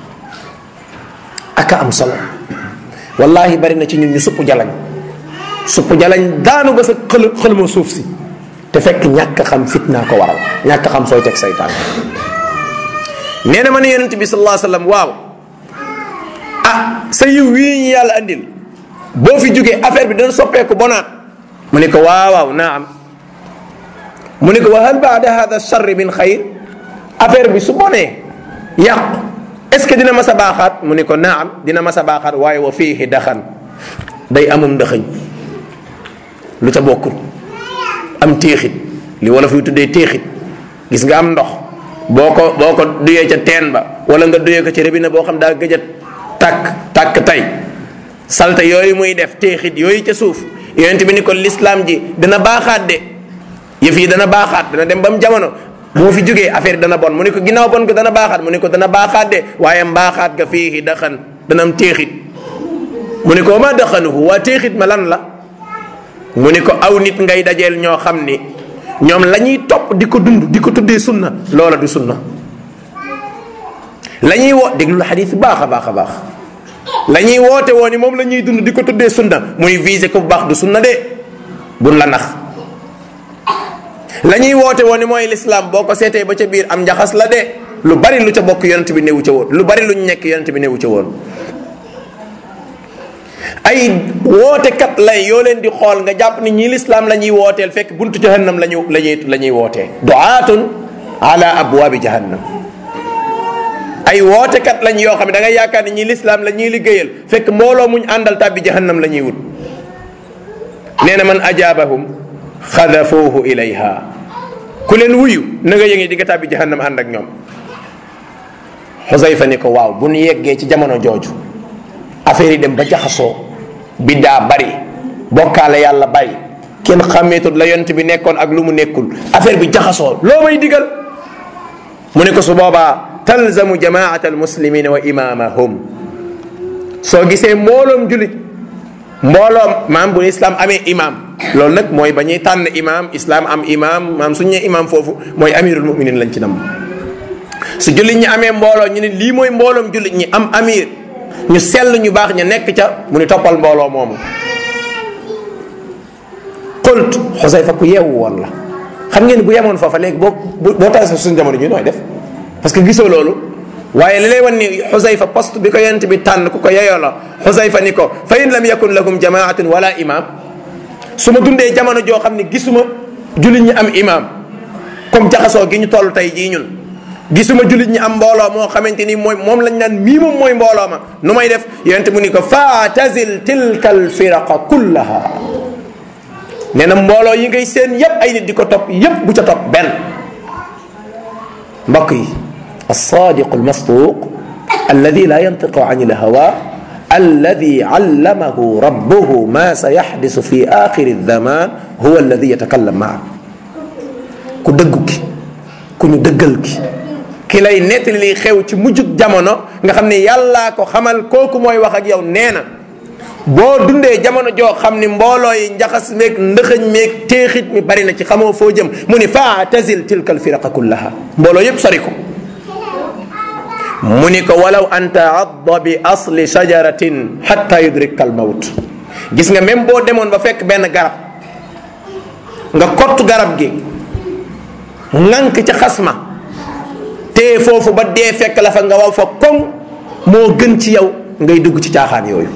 Speaker 1: aka am solo wallahi bari na ci ñun ñu supp jalañ supp jalañ daanu ba sa xël xëlma suuf si te fekk ñàkk xam fitnaa ko waral ñàkk xam sooy teg say tànk nee na ma ne yonent bi sallallahu alayhi wasallam waaw ah sa yiw wii ñu yàlla andil boo fi jógee affaire bi dana soppeeku bonaat mu ne ko waaw waaw naam mu ne ko wa hal baada hada charri min xayr affaire bi su bonee yàqu est ce que dina mas a baaxaat mu ne ko naam dina mas a baaxaat waaye wa fiihi daxan day amum ndëxëñ lu ca bokkul am téexit li wala fuy tuddee téexit gis nga am ndox boo ko boo ko duyee ca teen ba wala nga duyee ko ci robinet boo xam daa gëj a tàkk tàkk tey salte yooyu muy def téexit yooyu ca suuf yonent bi ni ko lislaam ji dina baaxaat de yëf yi dana baaxaat dana dem ba mu jamono bu ma fi jógee affaire dana bon mu ne ko ginnaaw bon ko dana baaxaat mu ne ko dana baaxaat de waaye mbaaxaat ga fii daxan dana am téexit mu ne ko ma daxanuhu waa téexit ma lan la mu ne ko aw nit ngay dajeel ñoo xam ni ñoom la ñuy topp di ko dund di ko tuddee sunna loola du sunna la ñuy wo déglu xadis baax a baax a baax la ñuy woote woo ni moom la ñuy dund di ko tuddee sunna muy visé ko bu baax du sunna de buñ la nax la ñuy woote woo ni mooy lislaam boo ko seetee ba ca biir am njaxas la de lu bari lu ca bokk yonent bi newu ca woon lu bari lu ñu nekk yonent bi newu ca woon ay wootekat lay yoo leen di xool nga jàpp ni ñii lislaam la ñuy wooteel fekk buntu jahannam la ñu la ñuy la ñuy wootee duaatun ala abwaabi jahannam ay wootekat lañ yoo xam ne da ngay yaakaar ni ñii lislaam la ñuy liggéeyal fekk mbooloo muñ àndal tàbbi jahannam la ñuy wut nee na man ajaabahum xadafuuhu ilayha ku leen wuyu na nga yëngee di nga tàbbi jahannam ànd ak ñoom xusayfa ni ko waaw bu nu yeggee ci jamono jooju affaire yi dem ba jaxasoo biddaa bari bokkaale yàlla bari kenn xàmmeetut la yont bi nekkoon ak lu mu nekkul affaire bi jaxasoo loo may digal mu ne ko su boobaa talzamu jamaata almuslimina wa imamahum soo gisee mbooloom julit mbooloom maam bu islam amee imam loolu nag mooy ba ñuy tànn imam islam am imam maam suñ ñee imam foofu mooy amirul muminin lañ ci nam su jullit ñi amee mbooloo ñu ne lii mooy mbooloom jullit ñi am amir ñu sell ñu baax ña nekk ca mu ni toppal mbooloo moomu qult xusayfa ku yeewu woon la xam ngeen bu yemoon foofa léegi boo boo taasee suñu jamono ji nooy def parce que gisoo loolu waaye li lay wan ni xusayfa poste bi ko yonent bi tànn ku ko yeyoo la xusayfa ni ko fa in lam yakun lakum jamaatun wala imam su ma dundee jamono joo xam ne gisuma jullit ñi am imam comme jaxasoo gi ñu toll tey jii ñun gisuma jullit ñi am mbooloo moo xamante ni mooy moom lañ naan mii moom mooy mbooloo ma nu may def yonent mu ni ko faatazil tilka alfiraqa kullaha nee na mbooloo yi ngay seen yépp ay nit di ko topp yépp bu ca topp benn mbokk yi alsadiqu almasduq alladi la yantiqu an ilhawa alladi allamahu rabbuhu ma sayaxdisu fi axiri zaman huwa alladi yatakallam maa ku dëggu ki ku ñu dëggal ki ki lay nettali liy xew ci mujjug jamono nga xam ne yàllaa ko xamal kooku mooy wax ak yow nee na boo dundee jamono joo xam ni mbooloo yi njaxas meeg ndëxëñ meeg téexit mi bari na ci xamoo foo jëm mu ni faatazil tilka alfiraqa kullaha mbooloo yépp sori ko mu ni ko walaw an taadda bi asli shajaratin xatta yudrika al mawt gis nga même boo demoon ba fekk benn garab nga kott garab gi ŋànk ca xasma te foofu ba dee fekk la fa nga waw fa koŋ moo gën ci yow ngay dugg ci caaxaan yooyu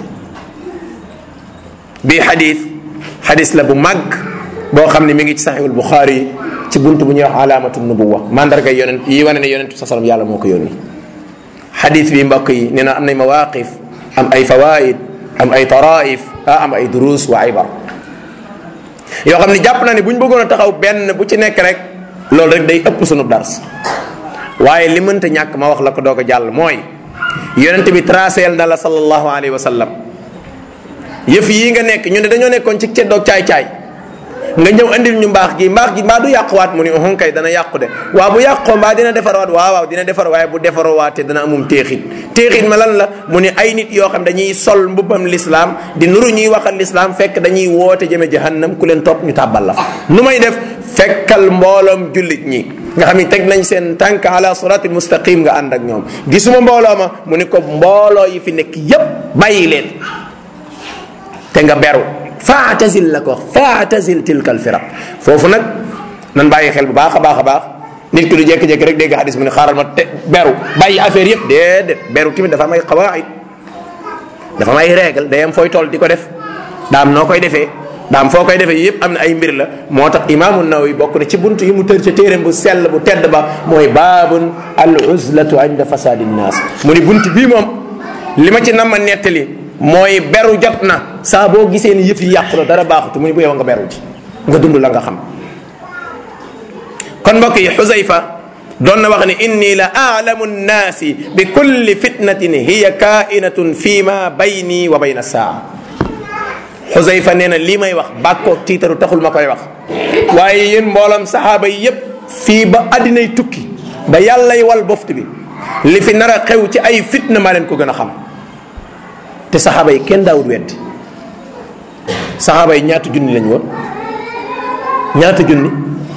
Speaker 1: bii xadis xadis la bu màgg boo xam ne mi ngi ci saxiixul buxaari ci bunt bu ñuy wax alaamatu nubuwa mandarga yonent yi wane ne yonent sa salam yàlla moo ko yónni xadis bi mbokk yi nee na am nay mawaqif am ay fawaid am ay taraif ah am ay durus wa ibar yoo xam ne jàpp na ne bu ñu bëggoon a taxaw benn bu ci nekk rek loolu rek day ëpp sunu dars waaye li mënta ñàkk ma wax la ko doog a jàll mooy yonent bi traceel na la sallallahu alayhi wa sallam yëf yii nga nekk ñu ne dañoo nekkoon ci ceddoog caay-caay nga ñëw andil ñu mbaax gi mbaax gi mbaa du yàquwaat mu ni uhun kay dana yàqu de waaw bu yàqoo mbaa dina defarwaat waaw waaw dina defar waaye bu defarwaatee dana amum téexit téexit ma lan la mu ni ay nit yoo xam dañuy sol mbubbam lislaam di nuru ñuy waxal lislaam fekk dañuy woote jëme jahannam ku leen topp ñu tàbbal la fa nu may def fekkal mbooloom jullit ñi nga xam ni teg nañ seen tànk ala siratil mustaqim nga ànd ak ñoom gisuma mbooloo ma mu ni ko mbooloo yi fi nekk yépp bàyyi leen te nga beru faatazil la ko faatazil tilkal firaq foofu nag nan bàyyi xel bu baax a baax a baax nit ki du jékki-jékki rek dégg hadis mu ne xaaral ma te beru bàyyi affaire yëpp déedéet beru tamit dafa am ay xawaayid dafa am ay règle day am fooy toll di ko def daam noo koy defee daam foo koy defee yëpp am na ay mbir la moo tax imaamu Nawawi bokk na ci buntu yi mu tër ca téeréem bu sell bu tedd ba mooy baabun al uzlatu inda fasadi nnaas mu ni bunt bii moom li ma ci nam ma nettali mooy beru jot na saa boo gisee ni yëf yi yàqu la dara baaxutu mu ni bu yow nga beru ci nga dund la nga xam kon mbokk yi xusayfa doon na wax ni inni la aalamu nnaasi bi kulli fitnatin hiya kainatun fi ma bayni wa bayna saa xusayfa nee na lii may wax bàkkoo tiitaru taxul ma koy wax waaye yéen mboolam saxaaba yi yépp fii ba addinay tukki ba yàllay wal boft bi li fi nar a xew ci ay fitna maa leen ko gën a xam te saxaaba yi kenn daawut weddi saxaaba yi ñaata junni lañ woon ñaata junni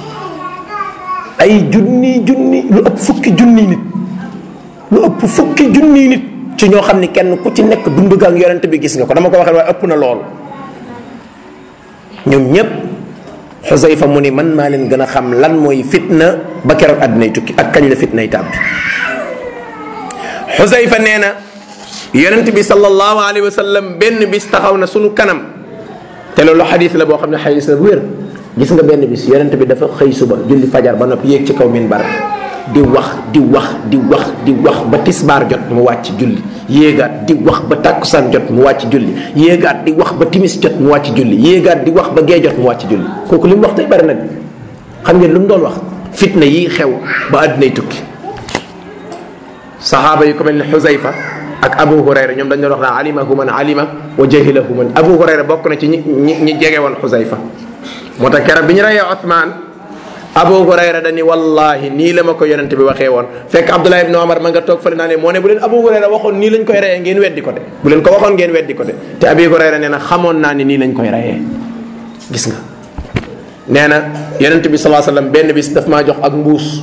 Speaker 1: ay junni junni lu ëpp fukki junni nit lu ëpp fukki junni nit ci ñoo xam ni kenn ku ci nekk dund ga ak yonent bi gis nga ko dama ko waxee waaye ëpp na loolu ñoom ñépp xusayfa mu ni man maa leen gën a xam lan mooy fitna ba keroog àddinay tukki ak kañ la fitnay tàbbi xusayfa nee na yonent bi sallallahu alayhi wa sallam benn bis taxaw na sunu kanam te loolu xadis la boo xam ne xadis la bu wér gis nga benn bis yonent bi dafa xëy suba julli fajar ba noppi yéeg ci kaw minbar di wax di wax di wax di wax ba tisbaar jot mu wàcc julli yéegaat di wax ba tàkkusaan jot mu wàcc julli yéegaat di wax ba timis jot mu wàcc julli yéegaat di wax ba gee jot mu wàcc julli kooku li mu wax tey bari nag xam ngeen lu mu doon wax fitna yi xew ba àddinay tukki saxaaba yi ko mel ne xusayfa ak abu hurayra ñoom dañ doon wax naa alimahu man alima wa jahilahu man abu hurayra bokk na ci ñi ñi ñi jege woon xusayfa moo tax keroog bi ñu reyee Othman abu hurayra dani wallahi nii la ma ko yonent bi waxee woon fekk abdullah ibn omar ma nga toog fële naa ne moo ne bu leen abu hurayra waxoon nii lañ koy reyee ngeen weddi ko de bu leen ko waxoon ngeen weddi ko de te abi hurayra nee na xamoon naa ni nii lañ koy reyee gis nga nee na yonent bi salaa sallam benn bis daf maa jox ak mbuus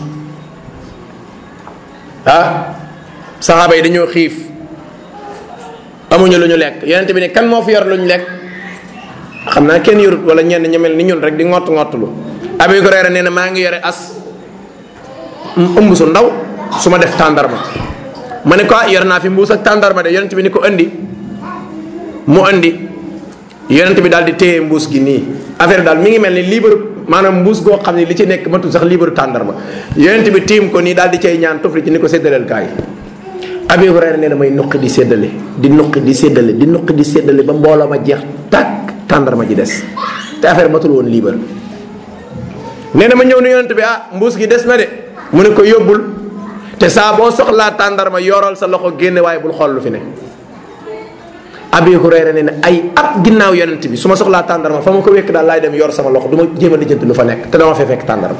Speaker 1: ah saxaaba yi dañoo xiif amuñu lu ñu lekk yonent bi ne kan moo fi yor lu ñu lekk xam naa kenn yorut wala ñenn ñu mel ni ñun rek di ngott ngottlu abi hurayra nee na maa ngi yore as ëmb su ndaw su ma def tàndarma ma ne ko ah yor naa fi mbuus ak tàndarma de yonent bi ni ko andi mu andi yonent bi daal di téye mbuus gi nii affaire daal mi ngi mel ni liibaru maanaam mbuus goo xam ne li ci nekk matul sax liibaru tàndarma yonent bi tiim ko nii daal di cay ñaan tufli ci ni ko séddaleel kaay abi hurayra nee na may nuqi di séddale di nuqi di séddale di nuqi di séddale ba mbooloo ma jeex tàkk tàndarma ji des te affaire matul woon liibar nee na ma ñëw ni yonent bi ah mbuus gi des na de mu ne ko yóbbul te saa boo soxlaa tàndarma yoral sa loxo génne waaye bul xool lu fi ne abi hurayra nee na ay at ginnaaw yonent bi su ma soxlaa tàndarma fa ma ko wekk daal laay dem yor sama loxo du ma jéem a lijjanti lu fa nekk te dama fee fekk tàndarma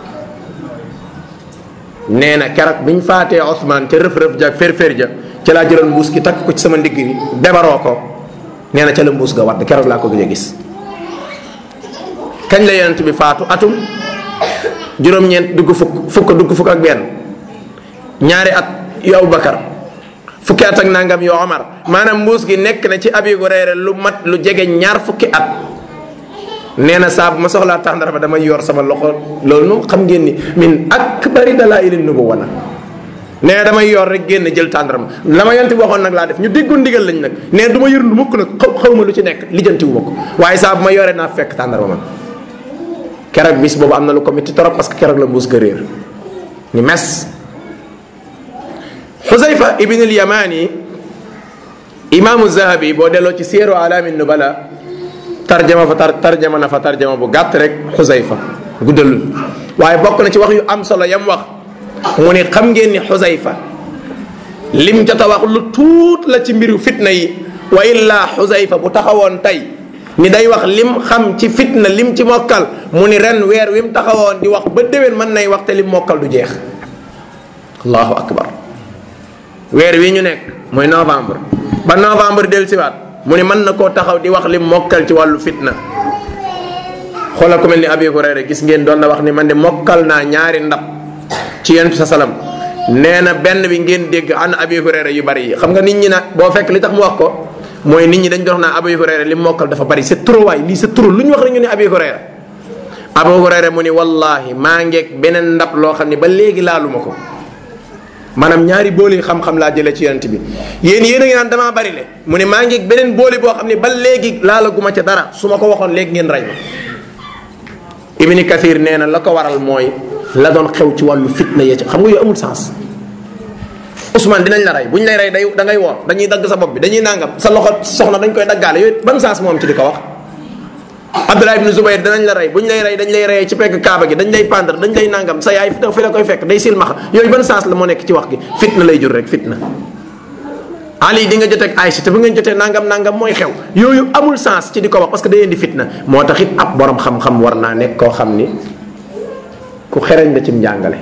Speaker 1: nee na keroog biñ faatee Ousmane ca rëf-rëf ja fér-fér ja ca laa jëloon mbuus gi takk ko ci sama ndigg bi bebaroo ko nee na ca la mbuus ga wadd keroog laa ko gëj a gis kañ la yonent bi faatu atum juróom-ñeent dugg fukk fukk dugg fukk ak benn ñaari at yu Abubakar fukki at ak nangam yu Omar maanaam mbuus gi nekk na ci Abi Hurayra lu mat lu jege ñaar fukki at nee na saa bu ma soxlaa tàndarma damay yor sama loxo loolu moom xam ngeen ni min akbari dalaa'ili nubuwwa na nee na damay yor rek génn jël tàndarma la ma yonent bi waxoon nag laa def ñu déggoon ndigal lañ nag nee du ma yërndu mukk nag xaw xaw ma lu ci nekk lijjanti wu ma ko waaye saa bu ma yoree naa fekk tàndarma man keroog bis boobu am na lu ko métti trop parce que keroog la mbuus ga réer ni mes xusayfa ibn al yamani imaamu zahabi boo delloo ci siyaru alaami nubala tarjama fa tar tarjama na fa tarjama bu gàtt rek xusayfa guddalul waaye bokk na ci wax yu am solo yam wax mu ne xam ngeen ni xusayfa lim jot a wax lu tuut la ci mbiru fitna yi wa illaa xusayfa bu taxawoon tey ni day wax lim xam ci fitna lim ci mokkal mu ni ren weer wi mu taxawoon di wax ba déwén mën nay wax te lim mokkal du jeex allahu akbar weer wi ñu nekk mooy novembre ba novembre del siwaat mu ni mën na koo taxaw di wax lim mokkal ci wàllu fitna xoolal ku mel ni abi hurayra gis ngeen doon na wax ni man de mokkal naa ñaari ndab ci yonent sa salam nee na benn bi ngeen dégg an abi hurayra yu bari yi xam nga nit ñi nag boo fekk li tax mu wax ko mooy nit ñi dañ doon wax naa abi hurayra li mokkal dafa bari c'est trop waay lii c'est trop lu ñu wax rek ñu ne abi hurayra abu hurayra mu ni wallahi maa ngeeg beneen ndab loo xam ne ba léegi laaluma ko maanaam ñaari booli xam-xam laa jëlee ci yonent bi yéen yéen a ngi naan damaa bari le mu ne maa ngeeg beneen booli boo xam ne ba léegi laalaguma ca dara su ma ko waxoon léegi ngeen rey ma ibni kathir nee na la ko waral mooy la doon xew ci wàllu fitna yee ci xam nga yooyu amul sens Ousmane dinañ la rey bu ñu lay rey day da ngay woor dañuy dagg sa bopp bi dañuy nangam sa loxo soxna dañ koy daggaale yooyu ban sens moom ci di ko wax Abdullah ibn Zubayr danañ la rey bu ñu lay rey dañ lay reyee ci pegg kaaba gi dañ lay pendre dañ lay nangam sa yaay fi la koy fekk day silmaxa yooyu ban sens la moo nekk ci wax gi fitna lay jur rek fitna Ali di nga jotee ak Aïcha te bu ngeen jotee nangam nangam mooy xew yooyu amul sens ci di ko wax parce que day indi fitna moo tax it ab borom xam-xam war naa nekk koo xam ni ku xereñ la cim njàngale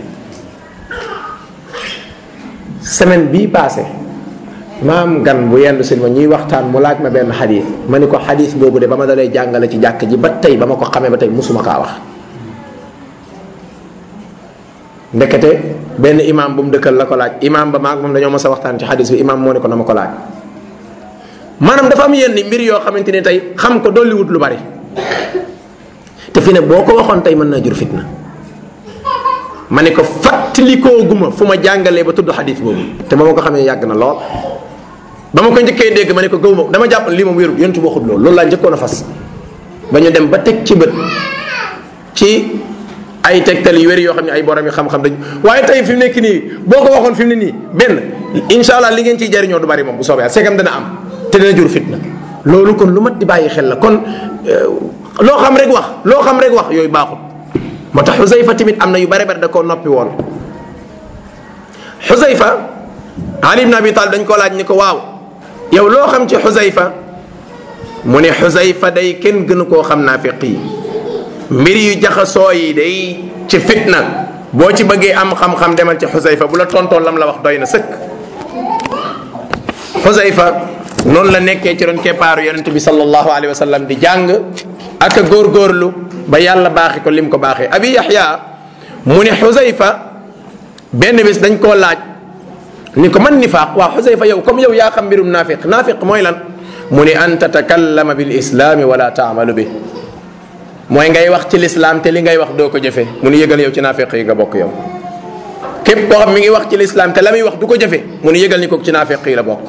Speaker 1: semaine bii passé maam gan bu yendu si ma ñuy waxtaan mu laaj ma benn xadis ma ni ko xadis boobu de ba ma dalee jàngale ci jàkk ji ba tey ba ma ko xamee ba tey musuma kaa wax ndekete benn imam bu mu dëkkal la ko laaj imam ba maag moom dañoo mës a waxtaan ci xadis bi imam moo ne ko na ma ko laaj maanaam dafa am yenn mbir yoo xamante ni tey xam ko dolliwut lu bari te fi ne boo ko waxoon tey mën naa jur fitna ma ne ko fàttalikoo guma fu ma jàngalee ba tudd xadis boobu te ba ma ko xamee yàgg na lool ba ma ko njëkkee dégg ma ne ko gëw ma dama jàpp lii moom wérul yontu waxut loolu loolu laa njëkkoon a fas ba ñu dem ba teg ci bët ci ay tegtal yu wér yoo xam ne ay borom yi xam-xam dañ waaye tey fi mu nekk nii boo ko waxoon fi mu ne nii benn incha allah li ngeen ciy jariñoo du bari moom bu soobee segam dana am te dana jur fitna loolu kon lu mat di bàyyi xel la kon loo xam rek wax loo xam rek wax yooyu baaxul moo tax xusayfa tamit am na yu bare bare da koo noppi woon xusayfa ali ibn abi talib dañ ko laaj ni ko waaw yow loo xam ci xusayfa mu ne xusayfa day kenn gënu koo xam naafiq yi mbir yu jaxasoo yi day ci fitna boo ci bëggee am xam-xam demal ci xusayfa bu la tontoon lam la wax doy na sëkk xusayfa noonu la nekkee ci ron keppaaru yonente bi sallallahu alayhi wa sallam di jàng ak a góorgóorlu ba yàlla baaxi ko lim ko baaxee abi yaxya mu ne xusayfa benn bis dañ koo laaj ni ko man nifaaq waaw xusayfa yow comme yow yaa xam mbirum naafiq naafiq mooy lan mu ne an tatakallama bil islaami wala taamalu bi mooy ngay wax ci lislaam te li ngay wax doo ko jëfe mu ne yëgal yow ci naafiq yi nga bokk yow képp koo xam mi ngi wax ci lislaam te la muy wax du ko jëfe mu ne yëgal ni ko ci naafiq yi la bokk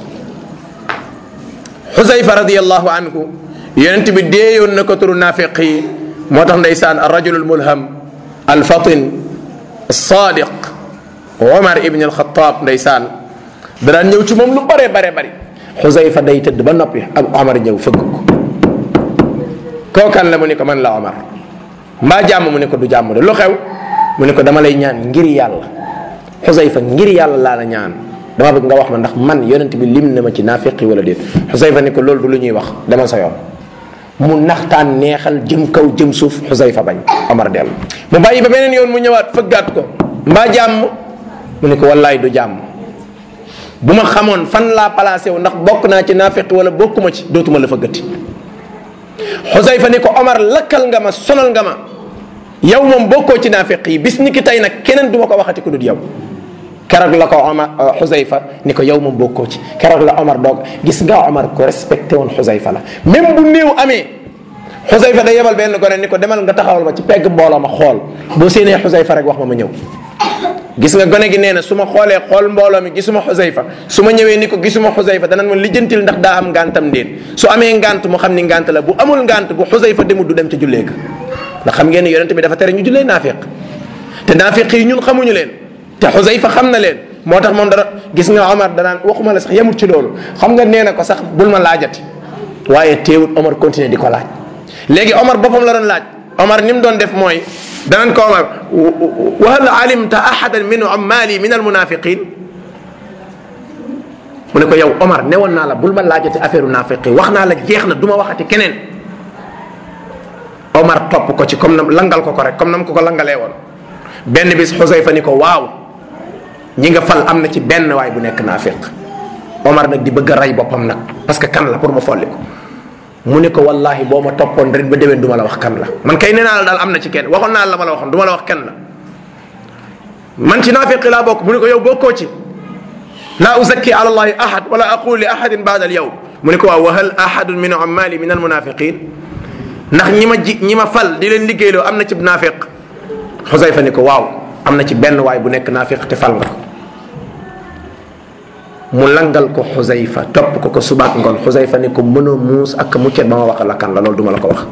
Speaker 1: xusayfa radiallahu anhu yonent bi deeyoon na ko turu naafiq yi moo tax ndeysaan arrajulu almulham alfatin alsadiq omar ibn alxataab ndeysaan da daan ñëw ci moom lu bare bare bari xusayfa day tëdd ba noppi ak omar ñëw fëgg ko kookan la mu ne ko man la omar mbaa jàmm mu ne ko du jàmm de lu xew mu ne ko dama lay ñaan ngir yàlla xusayfa ngir yàlla laa la ñaan dama bëgg nga wax ma ndax man yonent bi lim na ma ci naafiqi wala déet xusayfa ni ko loolu du lu ñuy wax demal sa yoon mu naxtaan neexal jëm kaw jëm suuf xusayfa bañ omar dellu mu bàyyi ba beneen yoon mu ñëwaat fëggaat ko mbaa jàmm mu ne ko wallaay du jàmm bu ma xamoon fan laa placé wu ndax bokk naa ci naafiqi wala bokkuma ci dootuma la fëggati xusayfa ni ko omar lakkal nga ma sonal nga ma yow moom bokkoo ci naafiq yi bis ni ki tey nag keneen du ma ko waxati ku dul yow keroog la ko omar xusayfa ni ko yow moom bokkoo ci keroog la omar doog gis nga omar ko respecté woon xusayfa la même bu néew amee xusayfa day yebal benn gone ni ko demal nga taxawal ma ci pegg mbooloo ma xool boo séenee xusayfa rek wax ma ma ñëw gis nga gone gi nee na su ma xoolee xool mbooloo mi gisuma xusayfa su ma ñëwee ni ko gisuma xusayfa danañ ma lijjantil ndax daa am ngantam ndéen su amee ngant mu xam ni ngant la bu amul ngant bu xusayfa demul du dem ca jullee ga ndax xam ngeen ni yonente bi dafa tere ñu jullee naafiq te naafiq yi ñun xamuñu leen te xusayfa xam na leen moo tax moom dara gis nga Omar danaan waxuma la sax yemut ci loolu xam nga nee na ko sax bul ma laajati waaye teewut Omar continuer di ko laaj léegi Omar boppam la doon laaj Omar ni mu doon def mooy danaan ko Omar wa hal alimta ahadan min ummali min almunafiqin mu ne ko yow Omar newoon naa la bul ma laajati affaire naafiqi wax naa la jeex na du ma waxati keneen Omar topp ko ci comme nam langal ko ko rek comme nam ko ko langalee woon benn bis Xusayfa ni ko waaw ñi nga fal am na ci benn waay bu nekk naafiq Omar nag di bëgg a rey boppam nag parce que kan la pour ma folli ko mu ne ko wallahi boo ma toppoon ren ba déwén du ma la wax kan la man kay nee naa la daal am na ci kenn waxoon naa la ma la waxoon du ma la wax kenn la man ci naafiqi laa bokk mu ne ko yow bokkoo ci laa uzakki ala allahi ahad wala aqulu li ahadin baada al yawm mu ne ko waaw wa hal ahadun min ummali min al munafiqin ndax ñi ma ji ñi ma fal di leen liggéeyloo am na ci naafiq xusayfa ni ko waaw am na ci benn waay bu nekk naafiq te fal nga ko mu langal ko xusayfa topp ko ko subaak ngoon xusayfa ni ko mënoo muus ak muccet ba ma wax la kan la loolu duma la ko wax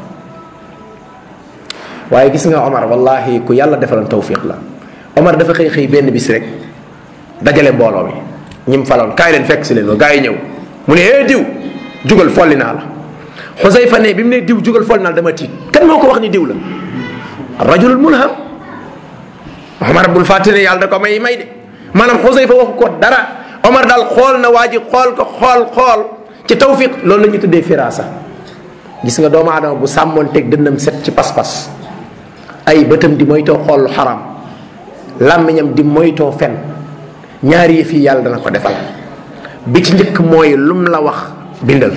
Speaker 1: waaye gis nga Omar wallahi ku yàlla defaloon tawfiq la Omar dafa xëy xëy benn bis rek dajale mbooloo mi ñi mu faloon kaay leen fekk si leen ba gaa yi ñëw mu ne eh diw jugal folli naa la xusayfa ne bi mu ne diw jugal folli naa la dama tiit kan moo ko wax ni diw la rajulul mulham Omar bul fàtte ne yàlla da ko may may de maanaam xusayfa waxu ko dara Omar daal xool na waa ji xool ko xool xool ci tawfiq loolu la ñu tuddee firasa gis nga doomu aadama bu sàmmoon teg dënnam set ci pas-pas ay bëtam di moytoo xool lu xaram làmmiñam di moytoo fen ñaari yëf yi yàlla dana ko defal bi ci njëkk mooy lum la wax bindal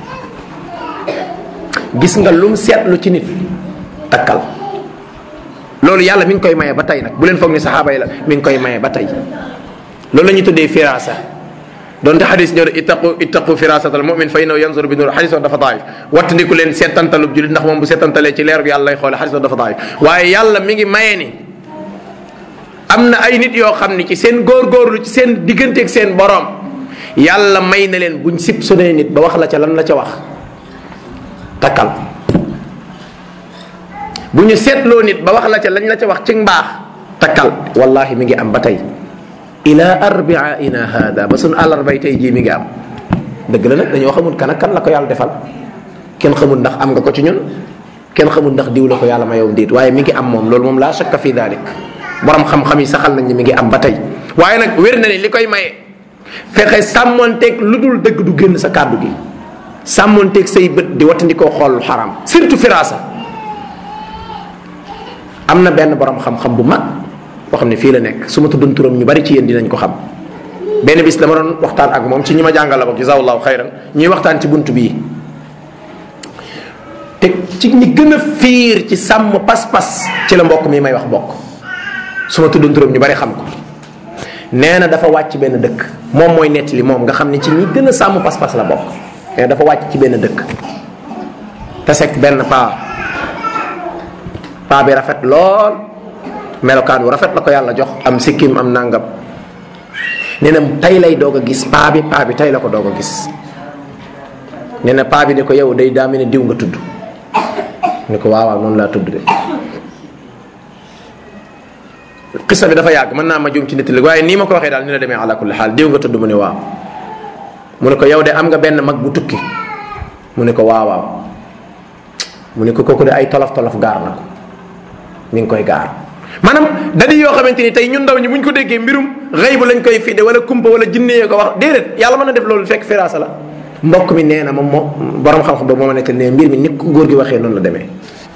Speaker 1: gis nga lum seetlu ci nit takkal loolu yàlla mi ngi koy maye ba tey nag bu leen foog ni saxaaba yi la mi ngi koy maye ba tey loolu la ñuy tuddee firasa donte xadis ñëw ittaqu ittaqu firasatal mumin fa innahu yanzuru bi nur xadis dafa daif wattandiku leen seetantalub julit ndax moom bu seetantalee ci leer bi yàlla lay xoole xadis dafa daif waaye yàlla mi ngi maye ni am na ay nit yoo xam ni ci seen góorgóorlu ci seen digganteeg seen borom yàlla may na leen buñ sib sunee nit ba wax la ca lan la ca wax takkal bu ñu seetloo nit ba wax la ca lañ la ca wax ci mbaax takkal wallahi mi ngi am ba tey ila arbiaina hada ba suñ àllarbay tey jii mi ngi am dëgg la nag dañoo xamul kan ak kan la ko yàlla defal kenn xamul ndax am nga ko ci ñun kenn xamul ndax diw la ko yàlla mayowum déet waaye mi ngi am moom loolu moom laa shakka fi dalik borom xam-xam yi saxal nañ ni mi ngi am ba tey waaye nag wér na ni li koy maye fexe sàmmonteeg lu dul dëgg du génn sa kàddu gi sàmmonteeg say bët di wattandikoo xool xaram surtout firasa am na benn borom xam-xam bu mag boo xam ne fii la nekk su ma tuddoon turam ñu bari ci yéen dinañ ko xam benn bis dama doon waxtaan ak moom ci ñi ma jàngal la boog jazakallahu xayran ñuy waxtaan ci bunt bii te ci ñi gën a fiir ci sàmm pas-pas ci la mbokk mi may wax bokk su ma tuddoon turam ñu bari xam ko nee na dafa wàcc benn dëkk moom mooy nettali moom nga xam ne ci ñi gën a sàmm pas-pas la bokk nee na dafa wàcc ci benn dëkk te sekk benn paa paa bi rafet lool melokaan wu rafet la ko yàlla jox am sikkim am nangam nee na tey lay doog a gis paa bi paa bi tey la ko doog a gis nee na paa bi ne ko yow day daa mel ne diw nga tudd ni ko waaw waaw noonu laa tudd de xisa bi dafa yàgg mën naa ma juum ci nit li waaye nii ma ko waxee daal ni la demee ala kulli xaal diw nga tudd mu ne waaw mu ne ko yow de am nga benn mag bu tukki mu ne ko waaw waaw mu ne ko kooku de ay tolof tolof gaar na ko mi ngi koy gaar maanaam dadi yoo xamante ni tey ñun ndaw ñi bu ñu ko déggee mbirum xëy bu lañ koy fidde wala kumpa wala jinnee ko wax déedéet yàlla mën na def loolu fekk firaasa la mbokk mi nee na moom moo borom xam-xam ba moo ma nekk ne mbir mi ni ko góor gi waxee noonu la demee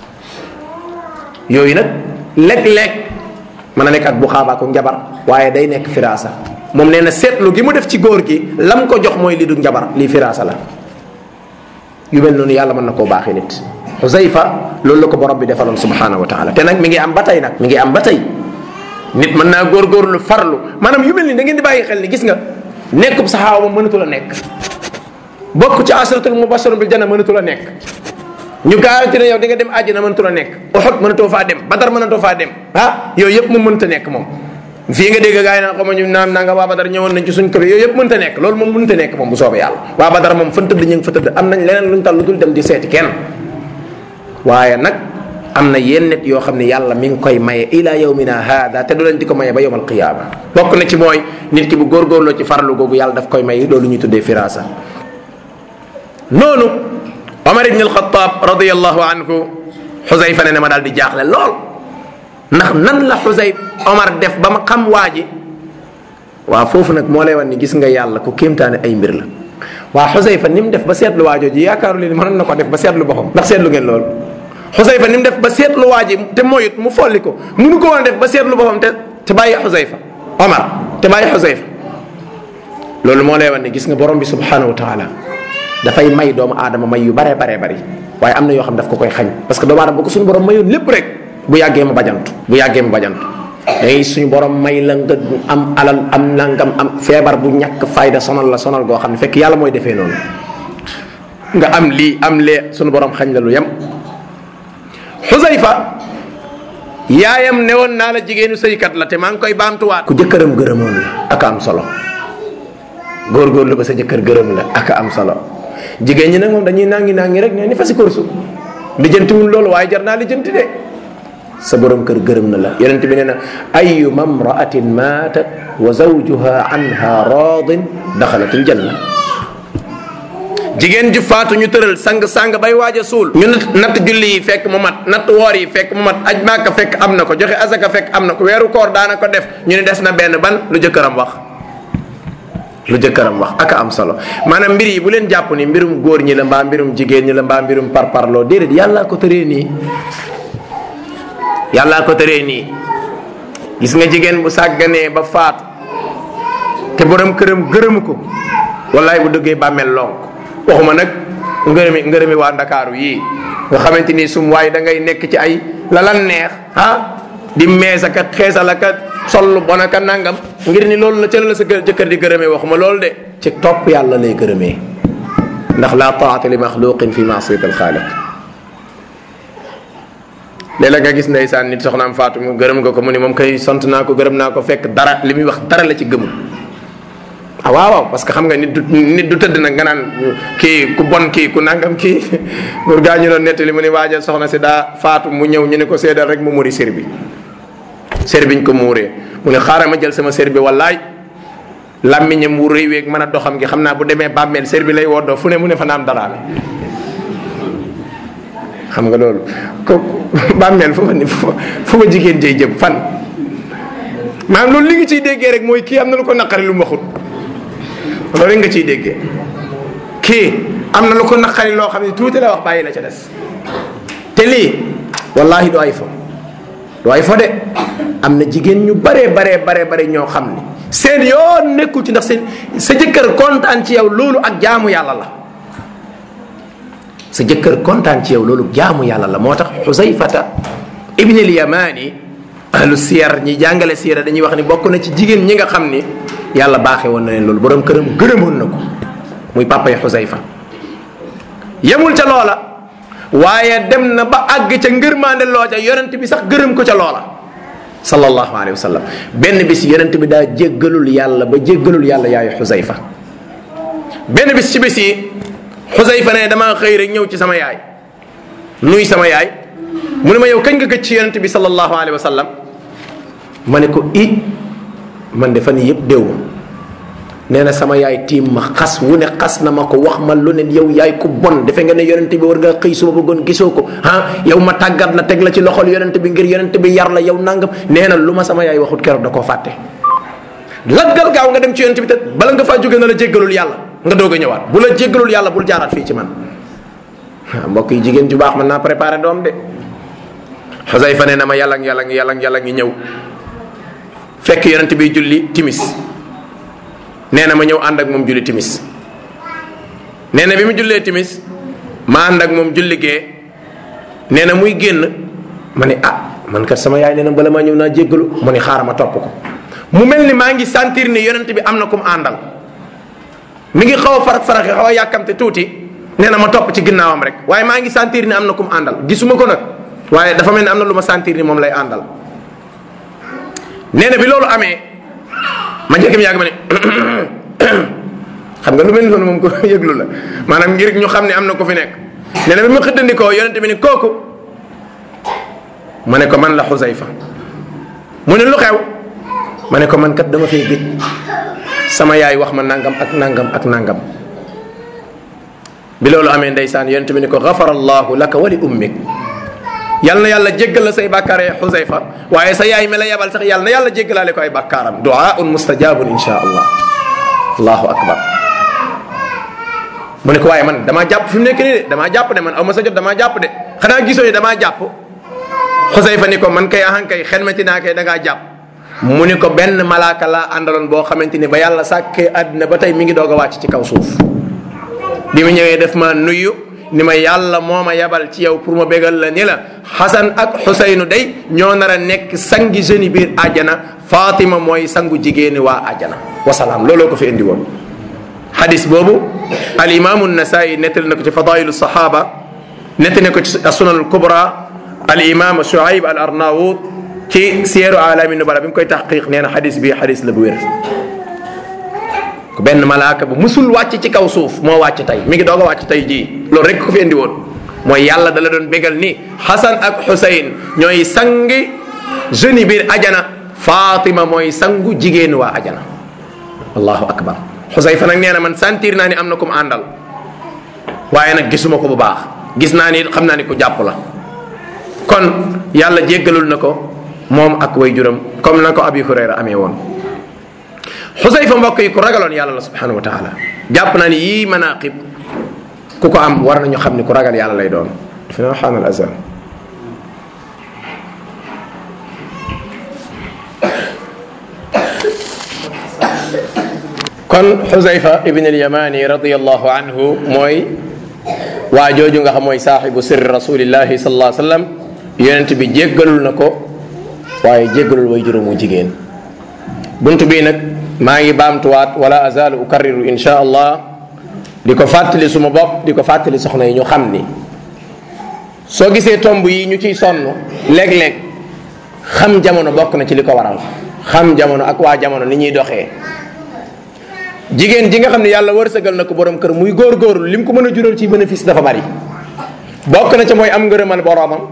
Speaker 1: yooyu nag léeg-léeg mën na nekk ak bu xaabaaku njabar waaye day nekk firaasa moom nee na seetlu gi mu def ci góor gi lam ko jox mooy li du njabar lii firaasa la yu mel noonu yàlla mën na koo baaxee nit Xusayfa loolu la ko borom bi defaloon subhanahu wa taala te nag mi ngi am ba tey nag mi ngi am ba tey nit mën naa góorgóorlu farlu maanaam yu mel ni da ngeen di bàyyi xel ni gis nga nekkub saxaaba moom mënatu la nekk bokk ci asratul mubasharun bil janna mënatu la nekk ñu garanti ne yow di nga dem àjjana mënatu la nekk Uhud mënatoo faa dem Badar mënatoo faa dem ah yooyu yëpp moom mënta nekk moom fii nga dégg gaa yi naan xaw ma ñu naan naa nga waa Badar ñëwoon nañ ci suñ kër yooyu yëpp mënta nekk loolu moom mënta nekk moom bu soobee yàlla waa Badar moom fan tëdd ñu ngi fa tëdd am nañ leneen luñ tal lu dul dem di seeti kenn waaye nag am na yenn nit yoo xam ne yàlla mi ngi koy maye ila yawmina hada te du leen di ko maye ba yawmal qiyaama bokk na ci mooy nit ki bu góorgóorloo ci farlu googu yàlla daf koy may loolu ñuy tuddee firasa noonu Omar ibn al-Khattab radiyallahu anhu Xusayfa ne ne ma daal di jaaxle lool ndax nan la Xusay Omar def ba ma xam waa ji waaw foofu nag moo lay wan ni gis nga yàlla ku kéemtaane ay mbir la waa Xusayfa ni mu def ba seetlu waajoo ji yaakaaru leen mënoon na ko def ba seetlu boppam ndax seetlu ngeen lool xusayfa ni mu def ba seetlu waa ji te moyut mu folli ko munu ko woon a def ba seetlu boppam te te bàyyi xusayfa omar te bàyyi xusayfa loolu moo lay wan ne gis nga borom bi subhanahu wa taala dafay may doomu aadama may yu baree baree bari waaye am na yoo xam daf ko koy xañ parce que doomu aadama bu ko suñu borom mayoon lépp rek bu yàggee ma bajantu bu yàggee ma bajantu dangay suñu borom may la nga am alal am nangam am feebar bu ñàkk fayda sonal la sonal goo xam ne fekk yàlla mooy defee noonu nga am lii am lee suñu borom xañ la lu yem xusayfa yaayam ne woon naa la jigéenu sëykat la te maa ngi koy baamtuwaat ku jëkkëram gërëmoon la ak am solo góorgóorlu ba sa jëkkër gërëm la ak am solo jigéen ñi nag moom dañuy nangi nangi rek ne ni fa si korsu lijjantiwul loolu waaye jar naa lijjanti de sa borom kër gërëm na la yonent bi nee na ayu mamraatin maatat wa zawjuha anha radin daxalat al janna jigéen ju faatu ñu tëral sang sang bay waaj a suul ñu natt julli yi fekk mu mat natt woor yi fekk mu mat aj maaka fekk am na ko joxe azaka fekk am na ko weeru koor daana ko def ñu ne des na benn ban lu jëkkëram wax lu jëkkëram wax aka am solo maanaam mbir yi bu leen jàpp ni mbirum góor ñi la mbaa mbirum jigéen ñi la mbaa mbirum parparloo déedéet yàllaa ko tëree nii yàllaa ko tëree nii gis nga jigéen bu sàgganee ba faatu te borom këram gërëmu ko wallaay bu dëggee bàmmeel lonk waxuma nag ngërëmi ngërëmi waa ndakaaru yii nga xamante ni sum waaye da ngay nekk ci ay la lan neex ah di mees aka xeesal aka sol bon aka nangam ngir ni loolu la ca la sa jëkkër di gërëmee waxuma loolu de ci topp yàlla lay gërëmee ndax la taata li maxluqin fi maasiyati alxaaliq léeg-léeg nga gis ndeysaan nit soxnaam faatu mu gërëm nga ko mu ni moom kay sant naa ko gërëm naa ko fekk dara li muy wax dara la ci gëmul ah waaw waaw parce que xam nga nit du nit du tëdd nag nga naan kii ku bon kii ku nangam kii pour gaa ñu doon nettali mu ni waajal soxna si daa faatu mu ñëw ñu ne ko seedal rek mu muri sér bi sér biñ ko muuree mu ne xaaral ma jël sama sér bi wallaay làmmiñam wu rëy weeg mën a doxam gi xam naa bu demee bàmmeel sér bi lay woddoo fu ne mu ne fa naam daraame xam nga loolu ko bàmmeel fu ma ni fu ma jigéen jëy jëm fan maanaam loolu li nga ciy déggee rek mooy kii am na lu ko naqari lu mu waxut loolu nga ciy déggee kii am na lu ko naqari loo xam ne tuuti la wax bàyyi la ca des te lii wallahi du ay fo du ay fo de am na jigéen ñu baree baree baree bare ñoo xam ni seen yoon nekkul ci ndax seen sa jëkkër kontaan ci yow loolu ak jaamu yàlla la sa jëkkër kontaan ci yow loolu jaamu yàlla la moo tax xusayfata ibn al yamani ahlu siyar ñi jàngale siyara dañuy wax ni bokk na ci jigéen ñi nga xam ni yàlla baaxee woon na leen loolu borom këram gërëmoon na ko muy papa yi xusayfa yemul ca loola waaye dem na ba àgg ca ngërmaande loo ca yonent bi sax gërëm ko ca loola sallallahu alayhi wa sallam benn bis yonent bi daa jéggalul yàlla ba jéggalul yàlla yaayu xusayfa benn bis ci bis yi xusayfa ne damaa xëy rek ñëw ci sama yaay nuy sama yaay mu ne ma yow kañ nga gëj ci yonent bi sallallahu alayhi wa sallam ma ne ko i man de fan yii yëpp déew nee na sama yaay tiim ma xas wu ne xas na ma ko wax ma lu ne yow yaay ku bon defe nga ne yonent bi war ngaa xëy suba bëggoon gisoo ko ah yow ma tàggat la teg la ci loxol yonent bi ngir yonent bi yar la yow nangam nee na lu ma sama yaay waxut keroog da koo fàtte. laggal gaaw nga dem ci yonent bi te bala nga faa jóge na la jéggalul yàlla nga doog a ñëwaat bu la jéggalul yàlla bul jaaraat fii ci man mbokk yi jigéen ju baax mën naa préparé doom de Xusayfa ne na ma yàlla yàlla yàlla yàlla ngi ñëw fekk yonent bi julli timis nee na ma ñëw ànd ak moom julli timis nee na bi mu jullee timis ma ànd ak moom julli gee nee na muy génn ma ne ah man kat sama yaay nee na bala maa ñëw naa jéggalu mu ne xaaral ma topp ko mu mel ni maa ngi sentir ni yonent bi am na ku mu àndal mi ngi xaw a farax faraxi xaw a yàkkamte tuuti nee na ma topp ci ginnaawam rek waaye maa ngi sentir ni am na ku mu àndal gisuma ko nag waaye dafa mel ni am na lu ma sentir ni moom lay àndal nee na bi loolu amee ma njëkk mi yàgg ma ne xam nga lu mel noonu moom ko yëglu la maanaam ngir ñu xam ne am na ko fi nekk nee na bi ma xëddandikoo yonent bi ni kooku ma ne ko man la xusayfa mu ne lu xew ma ne ko man kat dama fay gëj sama yaay wax ma nangam ak nangam ak nangam bi loolu amee ndeysaan yonent bi ni ko gafara allahu laka wa li ummik yal na yàlla jéggal la say bàkkaar ya xusayfa waaye sa yaay mi la yebal sax yal na yàlla jéggalaale ko ay bàkkaaram duaun mustajabun insha allah allahu akbar mu ne ko waaye man damaa jàpp fi mu nekk nii de damaa jàpp de man aw ma sa jot damaa jàpp de xanaa gisoo ni damaa jàpp xusayfa ni ko man kay ahan kay xelmati naa kay da ngaa jàpp mu ni ko benn malaaka laa àndaloon boo xamante ni ba yàlla sàkkee àddina ba tey mi ngi doog a wàcc ci kaw suuf bi mu ñëwee def ma nuyu ni ma yàlla moo ma yabal ci yow pour ma bégal la ni la xasan ak xusaynu day ñoo nar a nekk sangi jeune biir àjjana fatima mooy sangu jigéeni waa àjjana wasalaam looloo ko fi indi woon xadis boobu al imaamu nasaayi nettali na ko ci fadailu sahaba nettali na ko ci sunanul kubra al imam shuaib al arnaout ci siyeeru alami nubala bi mu koy taxqiq nee na xadis bi xadis la bu wér benn malaaka bu musul wàcc ci kaw suuf moo wàcc tey mi ngi doog a wàcc tey jii loolu rek ko fi indi woon mooy yàlla dala doon bégal ni Xasan ak Xusayn ñooy sangi jeune biir ajana Fatima mooy sangu jigéen waa ajana allahu akbar Xusayfa nag nee na man sentir naa ni am na ku mu àndal waaye nag gisuma ko bu baax gis naa ni xam naa ni ku jàpp la kon yàlla jéggalul na ko moom ak way juram comme na ko Abi Hurayra amee woon xusayfa mbokk yi ku ragaloon yàlla la subhanahu wa taala jàpp naa ni yii manaqib ku ko am war nañu xam ni ku ragal yàlla lay doon dafa na xaanal azan kon xusayfa ibn alyamani radiallahu anhu mooy waa jooju nga xam mooy saaxibu sirri rasulillahi sallallahu alayhi wa sallam yonent bi jéggalul na ko waaye jéggalul way juróomu jigéen bunt bii nag maa ngi baamtuwaat wala azalu ukarriru insha allah di ko fàttali suma bopp di ko fàttali soxna yi ñu xam ni soo gisee tomb yi ñu ciy sonn léeg-léeg xam jamono bokk na ci li ko waral xam jamono ak waa jamono ni ñuy doxee jigéen ji nga xam ne yàlla wërsëgal na ko borom kër muy góorgóorlu lim ko mën a jural ci bénéfice dafa bari bokk na ca mooy am ngërëmal boromam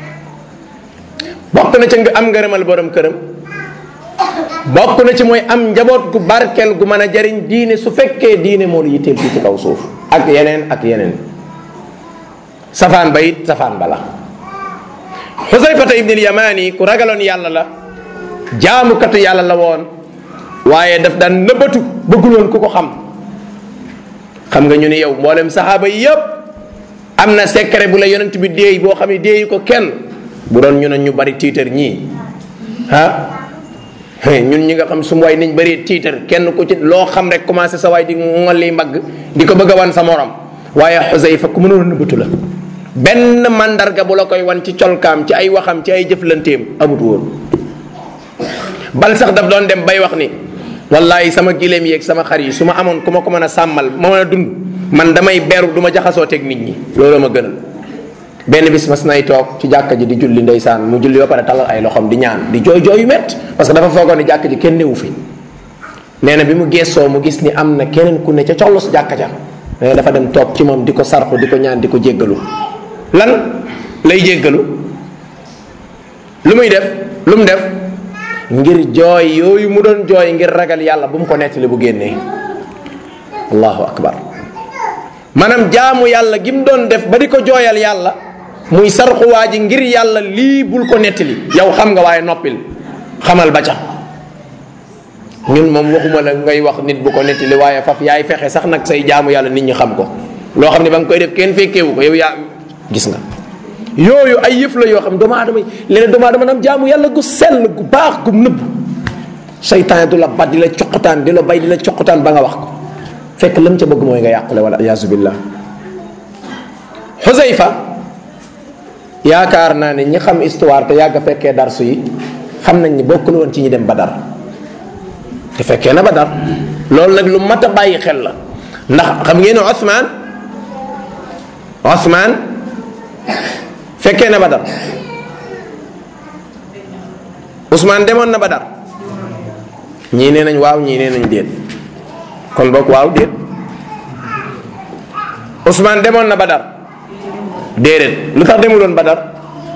Speaker 1: bokk na ca am ngërëmal borom këram bokk na ci mooy am njaboot gu barkeel gu mën a jariñ diine su fekkee diine moo lu yitteel fii ci kaw suuf ak yeneen ak yeneen safaan ba it safaan ba la xusayfata ibnil yamani ku ragaloon yàlla la jaamukatu yàlla la woon waaye daf daan nëbbatu bëggul woon ku ko xam xam nga ñu ne yow mboolem saxaaba yi yëpp am na secret bu la yonent bi déey boo xam ne déeyi ko kenn bu doon ñu ne ñu bari tiitar ñii ah ñun ñi nga xam su waay niñ bëri tiitar kenn ku ci loo xam rek commencé sa waay di ngolli mbagg di ko bëgg a wan sa morom waaye Xusayfa ku mënoon nëbbatu la benn mandarga bu la koy wan ci colkaam ci ay waxam ci ay jëflanteem amut woon bal sax daf doon dem bay wax ni wallahi sama gileem yeeg sama xar yi su ma amoon ku ma ko mën a sàmmal ma mën a dund man damay beru du ma jaxasoo teg nit ñi loolu ma gënal benn bis mas nay toog ci jàkka ji di julli ndeysaan mu julli ba pare talal ay loxoom di ñaan di jooy jooy yu mett parce que dafa foogoon ni jàkka ji kenn newu fi nee na bi mu geesoo mu gis ni am na keneen ku ne ca collos jàkka ja nee na dafa dem toog ci moom di ko sarxu di ko ñaan di ko jéggalu lan lay jéggalu lu muy def lu mu def ngir jooy yooyu mu doon jooy ngir ragal yàlla bu mu ko nettali bu génnee allahu akbar maanaam jaamu yàlla gi mu doon def ba di ko jooyal yàlla muy sarxuwaa ji ngir yàlla lii bul ko nettali yow xam nga waaye noppil xamal ba ca ñun moom waxuma la ngay wax nit bu ko nettali waaye faf yaay fexe sax nag say jaamu yàlla nit ñi xam ko loo xam ne ba nga koy def kenn fekkeewu ko yow yaa gis nga yooyu ay yëf la yoo xam doomu aadama yi léeg-léeg doomu aadama nam jaamu yàlla gu sell gu baax gu nëbb seytaan du la bat di la coqutaan di la bay di la coqutaan ba nga wax ko fekk lam ca bëgg mooy nga yàqule wala iyaasu billah xusayfa yaakaar naa ne ñi xam histoire te yàgg fekkee darsu yi xam nañ ni bokkul woon ci ñi dem badar te fekkee na badar loolu nag lu mat a bàyyi xel la ndax xam ngeen ne Ousmane Ousmane fekkee na badar Ousmane demoon na badar ñii nee nañ waaw ñii nee nañ déet kon boog waaw déet Ousmane demoon na badar déedéet lu tax demuloon badar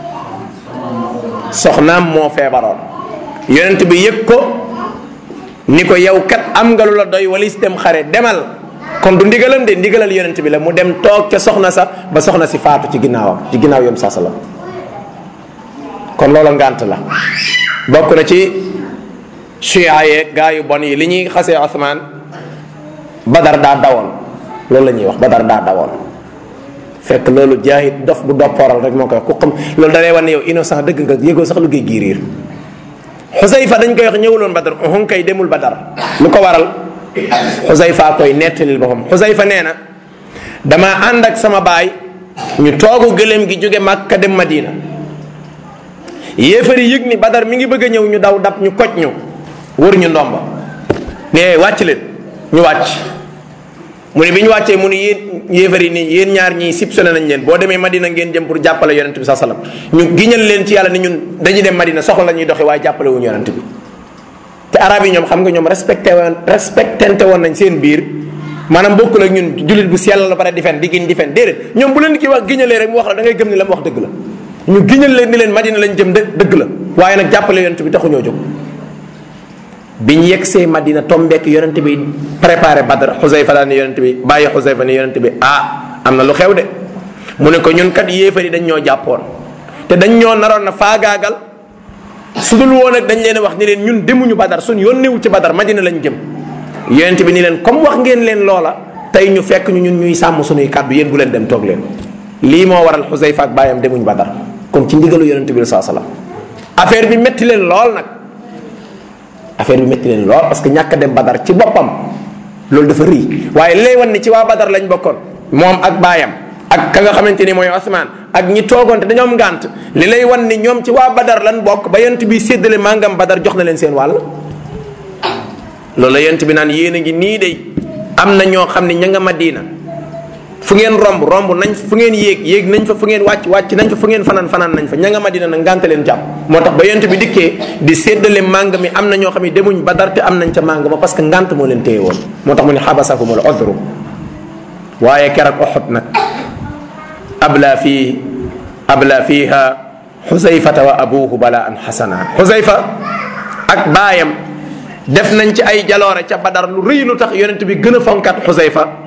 Speaker 1: soxnaam moo feebaroon yonent bi yëg ko ni ko yow kat am nga lu la doy walis dem xare demal kon du ndigalam de ndigalal yonent bi la mu dem toog ca soxna sa ba soxna si faatu ci ginnaawam ci ginnaaw yoon saa la kon loola ngànt la bokk na ci chia yeeg gaa yu bon yi li ñuy xasee Ousmane badar daa dawoon loolu la ñuy wax badar daa dawoon fekk loolu jaahit dof bu doppooral rek moo koy wax ku xam loolu da lay wan ne yow innocent dëgg nga yëgoo sax lu géej gi riir xusayfa dañ koy wax ñëwuloon badar uhun kay demul badar lu ko waral xusayfa koy nettalil boppam xusayfa nee na dama ànd ak sama baay ñu toogu gëléem gi jóge Makka dem Madina yéefari yëg ni badar mi ngi bëgg a ñëw ñu daw dab ñu koj ñu wër ñu ndomba ne wàcc leen ñu wàcc mu ne bi ñu wàccee mu ne yéen yéefari nii yéen ñaar ñii sipsone nañ leen boo demee Madina ngeen jëm pour jàppale yonent bi saa salaam ñu giñal leen ci yàlla ni ñun dañuy dem Madina soxla la ñuy doxi waaye jàppale wuñu yonent bi te arab yi ñoom xam nga ñoom respecté woon respectante woon nañ seen biir maanaam bokkul ak ñun jullit bu sell la pare di fen di giñ di fen déedéet ñoom bu leen ki wax giñalee rek mu wax la da ngay gëm ni la mu wax dëgg la ñu giñal leen ni leen Madina lañ jëm dë dëgg la waaye nag jàppale yonent bi taxuñoo jóg biñ yegsee Madina tombeek yonent bi préparé Badr Xusayfa daal ne yonent bi bàyyi Xusayfa ne yonent bi ah am na lu xew de mu ne ko ñun kat yéefar yi dañ ñoo jàppoon te dañ ñoo naroon na faagaagal su dul woon ak dañ leen wax ni leen ñun demuñu Badar suñ yónnewu ci Badar Madina lañ jëm yonent bi ni leen comme wax ngeen leen loola tey ñu fekk ñu ñun ñuy sàmm suñuy kàddu yéen bu leen dem toog leen lii moo waral Xusayfa ak bàyyam demuñ Badar kon ci ndigalu yonent bi saa salaam affaire bi métti leen lool nag affaire bi métti leen lool parce que ñàkk a dem Badar ci boppam loolu dafa rii waaye lay wan ni ci waa Badar lañ bokkoon moom ak baayam ak ka nga xamante ni mooy Osman ak ñi toogoon te dañoo am ngànt li lay wan ni ñoom ci waa Badar lan bokk ba yent bi séddale màngam Badar jox na leen seen wàll. loolu la yent bi naan yéen a ngi nii de am na ñoo xam ne ña nga Madina fu ngeen romb romb nañ fu ngeen yéeg yéeg nañ fa fu ngeen wàcc wàcc nañ fa fu ngeen fanaan fanaan nañ fa ña nga Madina nag ngànte leen jàpp moo tax ba yent bi dikkee di séddale màng mi am na ñoo xam ne demuñ Badar te am nañ ca màng ma parce que ngànt moo leen téye woon moo tax mu ne xabasahumul udru waaye keroog Uhud nag abla fii abla fiiha xusayfata wa abuhu bala an xasana xusayfa ak baayam def nañ ci ay jaloore ca Badar lu rëy lu tax yonent bi gën a fonkat xusayfa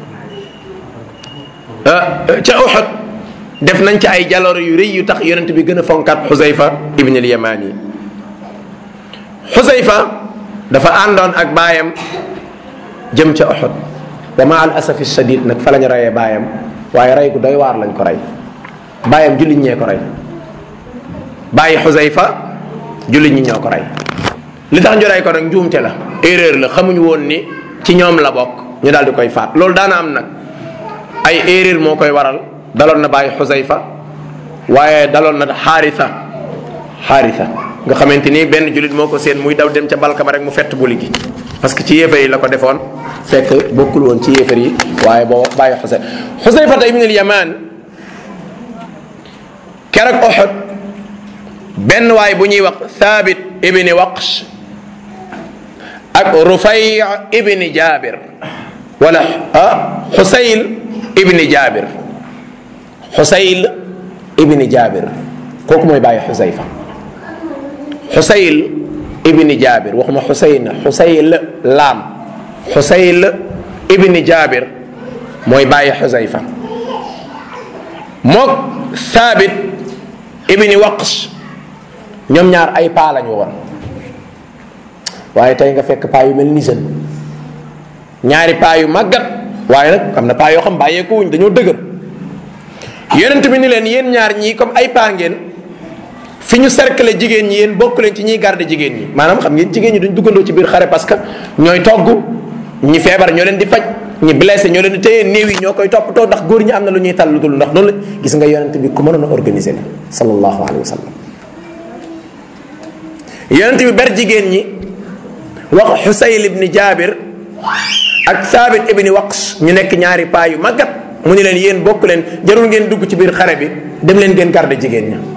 Speaker 1: ca Uhud def nañ ci ay jaloore yu rëy yu tax yonent bi gën a fonkat xusayfa ibn al yamani xusayfa dafa àndoon ak baayam jëm ca Uhud wa ma al asafi shadid nag fa lañ reyee baayam waaye rey gu doy waar lañ ko rey baayam jullit ñee ko rey bàyyi xusayfa jullit ñi ñoo ko rey li tax ñu rey ko nag njuumte la erreur la xamuñu woon ni ci ñoom la bokk ñu daal di koy faat loolu daana am nag ay erreur moo koy waral daloon na bàyyi xusayfa waaye daloon na xaarisa xaarisa nga xamante ni benn jullit moo ko seen muy daw dem ca balka ba rek mu fett buli gi parce que ci yéefar yi la ko defoon fekk bokkul woon ci yéefar yi waaye boo bàyyi xusay xusayfata ibn al yaman keroog Uhud benn waay bu ñuy wax thabit ibni waqsh ak rufay ibni jabir wala ah xusayl ibni jabir xusayl ibni jabir kooku mooy bàyyi xusayfa xusayl ibni jabir waxuma xusayn xusayl laam xusayl ibni jabir mooy bàyyi xusayfa mook thabit ibni waqsh ñoom ñaar ay paa lañu woon waaye tey nga fekk paa yu mel ni seen ñaari paa yu màggat waaye nag am na paa yoo xam bàyyeeku wuñ dañoo dëgër yonent bi ni leen yéen ñaar ñii comme ay paa ngeen fi ñu cercle jigéen ñi yéen bokk leen ci ñiy garde jigéen ñi maanaam xam ngeen jigéen ñi duñ duggandoo ci biir xare parce que ñooy togg ñi feebar ñoo leen di faj ñi blessé ñoo leen di téye néew yi ñoo koy toppatoo ndax góor ñi am na lu ñuy tal lu dul ndax noonu la gis nga yonent bi ku mënoon a organiser la sallallahu alayhi wa sallam yonent bi ber jigéen ñi wax xusayl ibni jaabir ak saabit ibni waqs ñu nekk ñaari paa yu màggat mu ni leen yéen bokk leen jarul ngeen dugg ci biir xare bi dem leen ngeen garde jigéen ña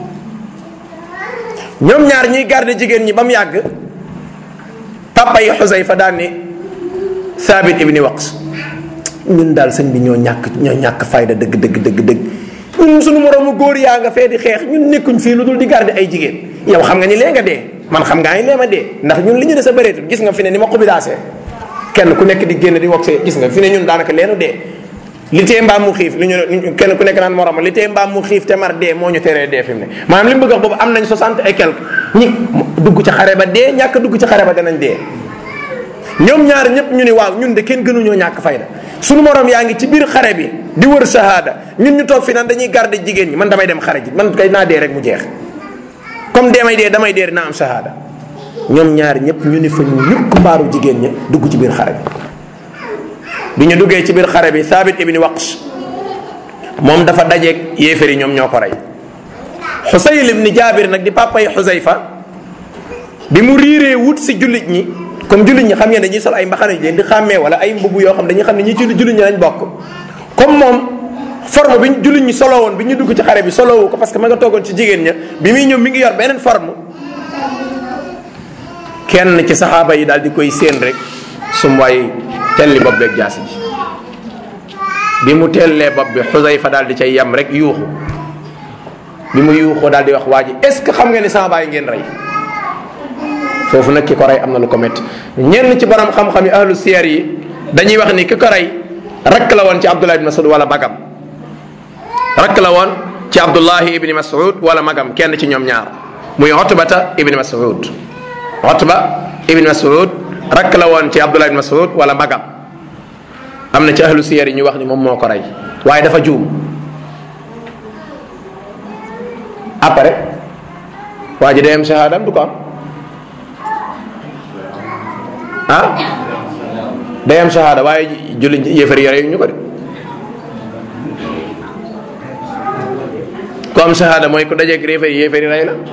Speaker 1: ñoom ñaar ñuy garde jigéen ñi ba mu yàgg papa yi xusayfa daan ni saabit ibni waqs ñun daal sëñ bi ñoo ñàkk ñoo ñàkk fayda dëgg dëgg dëgg dëgg ñun suñu moroomu góor yaa nga fee di xeex ñun nekkuñ fii lu dul di garde ay jigéen yow xam nga ni lee nga dee man xam ngaa ni lee ma dee ndax ñun li ñu des a bëreetul gis nga fi ne ni ma xubidaasee kenn ku nekk di génn di wax gis nga fi ne ñun daanaka leenu dee li tee mbaam mu xiif li ñu kenn ku nekk naan morom li tee mbaam mu xiif te mar dee moo ñu teree dee fi mu ne maanaam li mu bëgg wax boobu am nañ soixante et quelque ñi dugg ci xare ba dee ñàkk dugg ci xare ba danañ dee ñoom ñaar ñëpp ñu ni waaw ñun de kenn gënuñoo ñàkk fayda sunu morom yaa ngi ci biir xare bi di wër shahada ñun ñu toog fi naan dañuy garder jigéen ñi man damay dem xare ji man kay naa dee rek mu jeex comme damay dee damay dee dinaa am shahada ñoom ñaar ñëpp ñu ni fa ñukk mbaaru jigéen ña dugg ci biir xare bi bi ñu duggee ci biir xare bi Thabit ibni Waqsh moom dafa dajeeg yéefar yi ñoom ñoo ko rey Xusayl ibni Jaabir nag di papa yi Xusayfa bi mu riiree wut si jullit ñi comme jullit ñi xam ngeen dañuy sol ay mbaxana yu leen di xàmmee wala ay mbubb yoo xam dañuy xam ne ñi ci jullit ñi lañ bokk comme moom forme bi jullit ñi solo woon bi ñu dugg ci xare bi solowu ko parce que ma nga toogoon ci jigéen ña bi muy ñëw mi ngi yor beneen forme kenn ci saxaaba yi daal di koy séen rek sum waay telli bopp beeg jaasi ji bi mu tellee bopp bi Xusayfa daal di cay yam rek yuuxu bi mu yuuxoo daal di wax waa ji est ce que xam nga ni sama baay ngeen rey foofu nag ki ko rey am na lu ko métti ñenn ci borom xam-xam yi ahlu siyar yi dañuy wax ni ki ko rey rakk la woon ci Abdullah ibn Mas'ud wala magam rakk la woon ci Abdullahi ibni Mas'ud wala magam kenn ci ñoom ñaar muy Utbata ibni Mas'ud Utba ibni Mas'ud rakk la woon ci Abdullah ibn Mas'ud wala magam am na ci ahlu siyar yi ñu wax ni moom moo ko rey waaye dafa juum après waa ji day am shahadam du ko am ah day am shahada waaye julli yéefari yore ñu ko de ku am shahada mooy ku dajeeg yéefari yéefari rey la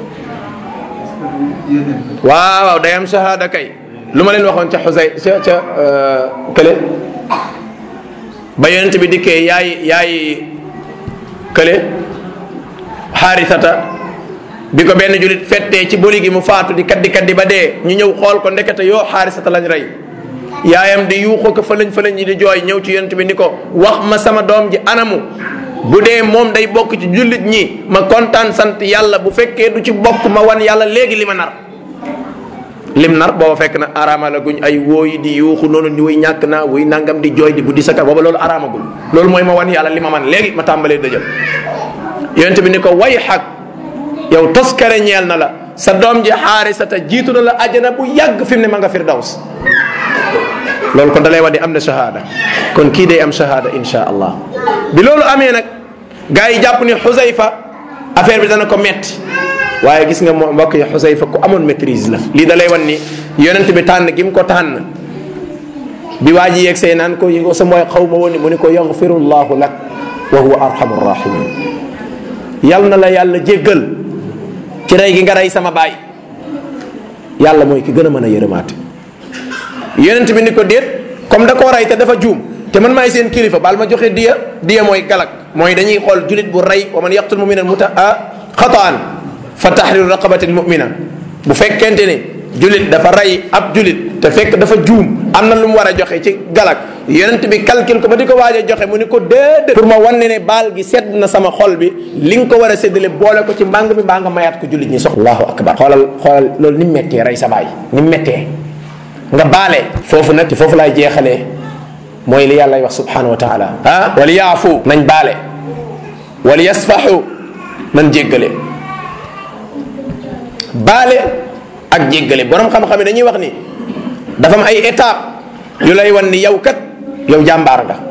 Speaker 1: waaw waaw day am shahada kay lu ma leen waxoon ca xusay ca ca kële ba yonent bi dikkee yaay yaay kële xaarisata bi ko benn julit fettee ci boli gi mu faatu di kaddi kaddi ba dee ñu ñëw xool ko ndekete yoo xaarisata lañ rey yaayam di yuuxu ko fëlañ fëlañ yi di jooy ñëw ci yonent bi ni ko wax ma sama doom ji anamu bu dee moom day bokk ci jullit ñi ma kontaan sant yàlla bu fekkee du ci bokk ma wan yàlla léegi li ma nar lim nar booba fekk na araama la guñ ay wooyi di yuuxu noonu ni wuy ñàkk naa wuy nangam di jooy di buddi sa ka booba loolu araamagul loolu mooy ma wan yàlla li ma man léegi ma tàmbalee dëjël yonent bi ni ko way xaq yow toskare ñeel na la sa doom ji xaarisata jiitu na la ajana bu yàgg fi mu ne ma nga firdaws loolu kon dalay wax ni am na shahada kon kii day am shahada insha allah bi loolu amee nag gars yi jàpp ni xusayfa affaire bi dana ko metti waaye gis nga moo mbokk yi xusayfa ku amoon maîtrise la lii da lay wan ni yonent bi tànn gi mu ko tànn bi waa ji yeeg see naan ko yi sa mooy xaw ma woon ni mu ni ko yaxfirullahu lak wa huwa arhamu rahimin yal na la yàlla jéggal ci rey gi nga rey sama baay yàlla mooy ki gën a mën a yërëmaate yonent bi ni ko déet comme da koo rey te dafa juum te man maay seen kilifa baal ma joxe diya diya mooy galak mooy dañuy xool julit bu rey wa man yaqtul muminan muta xataan fa tahriru raqabatin mumina bu fekkente ni julit dafa rey ab julit te fekk dafa juum am na lu mu war a joxe ci galak yonent bi calcul ko ba di ko waaj a joxe mu ni ko déedéet pour ma wan ne ne baal gi sedd na sama xol bi li nga ko war a séddale boole ko ci mbàng mi mbaa nga mayaat ko julit ñi sox allahu akbar xoolal xoolal loolu ni mu méttee rey sa baay ni mu méttee nga baale foofu nag ci foofu laay jeexalee mooy li yàlla wax subhanahu wa taala ah wala yaafu nañ baale wala yasfaxu nañ jéggale baale ak jéggale borom xam-xam yi dañuy wax ni dafa am ay étape yu lay wan ni yow kat yow jàmbaar nga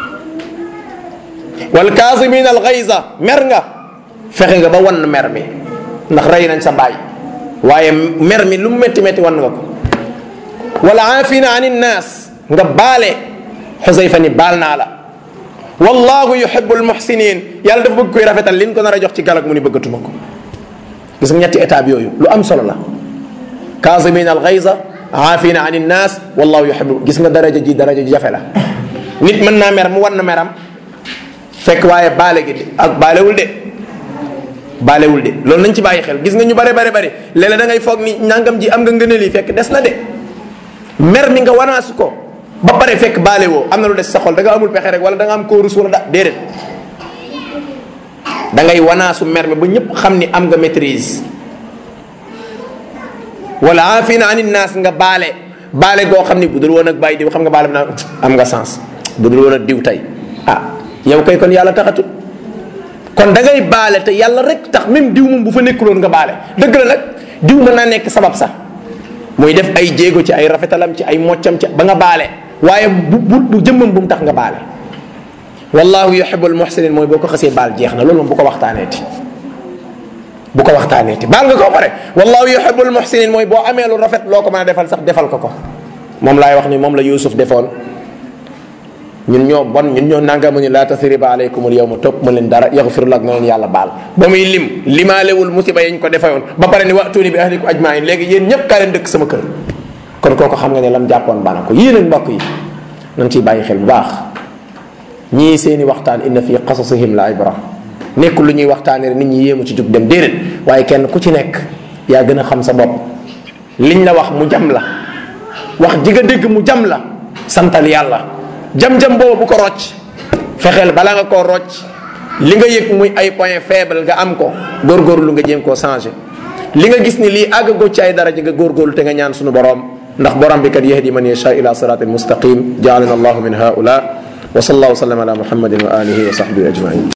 Speaker 1: wal kaasimin al gayza mer nga fexe nga ba wan mer mi ndax rey nañ sa baay waaye mer mi lu mu métti métti wan nga ko wala aafina an innaas nga baale xusayfa ni baal naa la wallahu yuhibu almuhsinin yàlla dafa bëgg koy rafetal liñ ko nar a jox ci galak mu ni bëggatuma ko gis nga ñetti étape yooyu lu am solo la kaasimin al gayza aafina an innaas wallahu yuhibu gis nga daraja ji daraja ji jafe la nit mën naa mer mu wan na meram fekk waaye baale gi ak baalewul de baalewul de loolu nañ ci bàyyi xel gis nga ñu bare bare bare léeg-léeg da ngay foog ni nangam ji am nga ngëneel yi fekk des na de mer mi nga wanaasu ko ba pare fekk baale woo am na lu des sa xol da nga amul pexe rek wala da nga am koo rus wala da déedéet da ngay wanaasu mer mi ba ñëpp xam ni am nga maîtrise wala afina anin naas nga baale baale goo xam ni bu dul woon ak bàyyi diw xam nga baale bi naa am nga sens bu dul woon ak diw tey ah yow kay kon yàlla taxatul kon da ngay baale te yàlla rek tax même diw moom bu fa nekkuloon nga baale dëgg la nag diw mën naa nekk sabab sax muy def ay jéego ci ay rafetalam ci ay moccam ci ba nga baale waaye bu bu bu jëmmam bu mu tax nga baale wallahu yuhibbul muhsinin mooy boo ko xasee baal jeex na loolu moom bu ko waxtaaneeti bu ko waxtaaneeti baal nga ko pare wallahu yuhibbul muhsinin mooy boo amee lu rafet loo ko mën a defal sax defal ko ko moom laay wax ni moom la Yuusuf defoon ñun ñoo bon ñun ñoo nangamu ni laa tasriba aleykumul yawma topp ma leen dara yaxfiru lak na leen yàlla baal ba muy lim limaalewul musiba yañ ko defayoon ba pare ni wa'tuuni bi ahlikum ajmain léegi yéen ñëpp kaa leen dëkk sama kër kon kooku xam nga ne lam jàppoon bana ko yéen ak mbokk yi nañ ciy bàyyi xel bu baax ñii seeni waxtaan inna fi qasasihim la ibra nekkul lu ñuy waxtaanee nit ñi yéemu ci jug dem déedéet waaye kenn ku ci nekk yaa gën a xam sa bopp liñ la wax mu jam la wax ji nga dégg mu jam la santal yàlla jam-jam boobu bu ko rocc fexeel bala nga koo rocc li nga yëg muy ay point faible nga am ko góorgóorlu nga jéem koo changé li nga gis ni lii àggagoo ci ay daraja nga góorgóorlu te nga ñaan suñu borom ndax borom bi kat yahdi man yasha ila siratin mustaqim jaalana allahu min haula wa sallallahu wa sallam ala muhammadin wa alihi wa sahbihi ajmain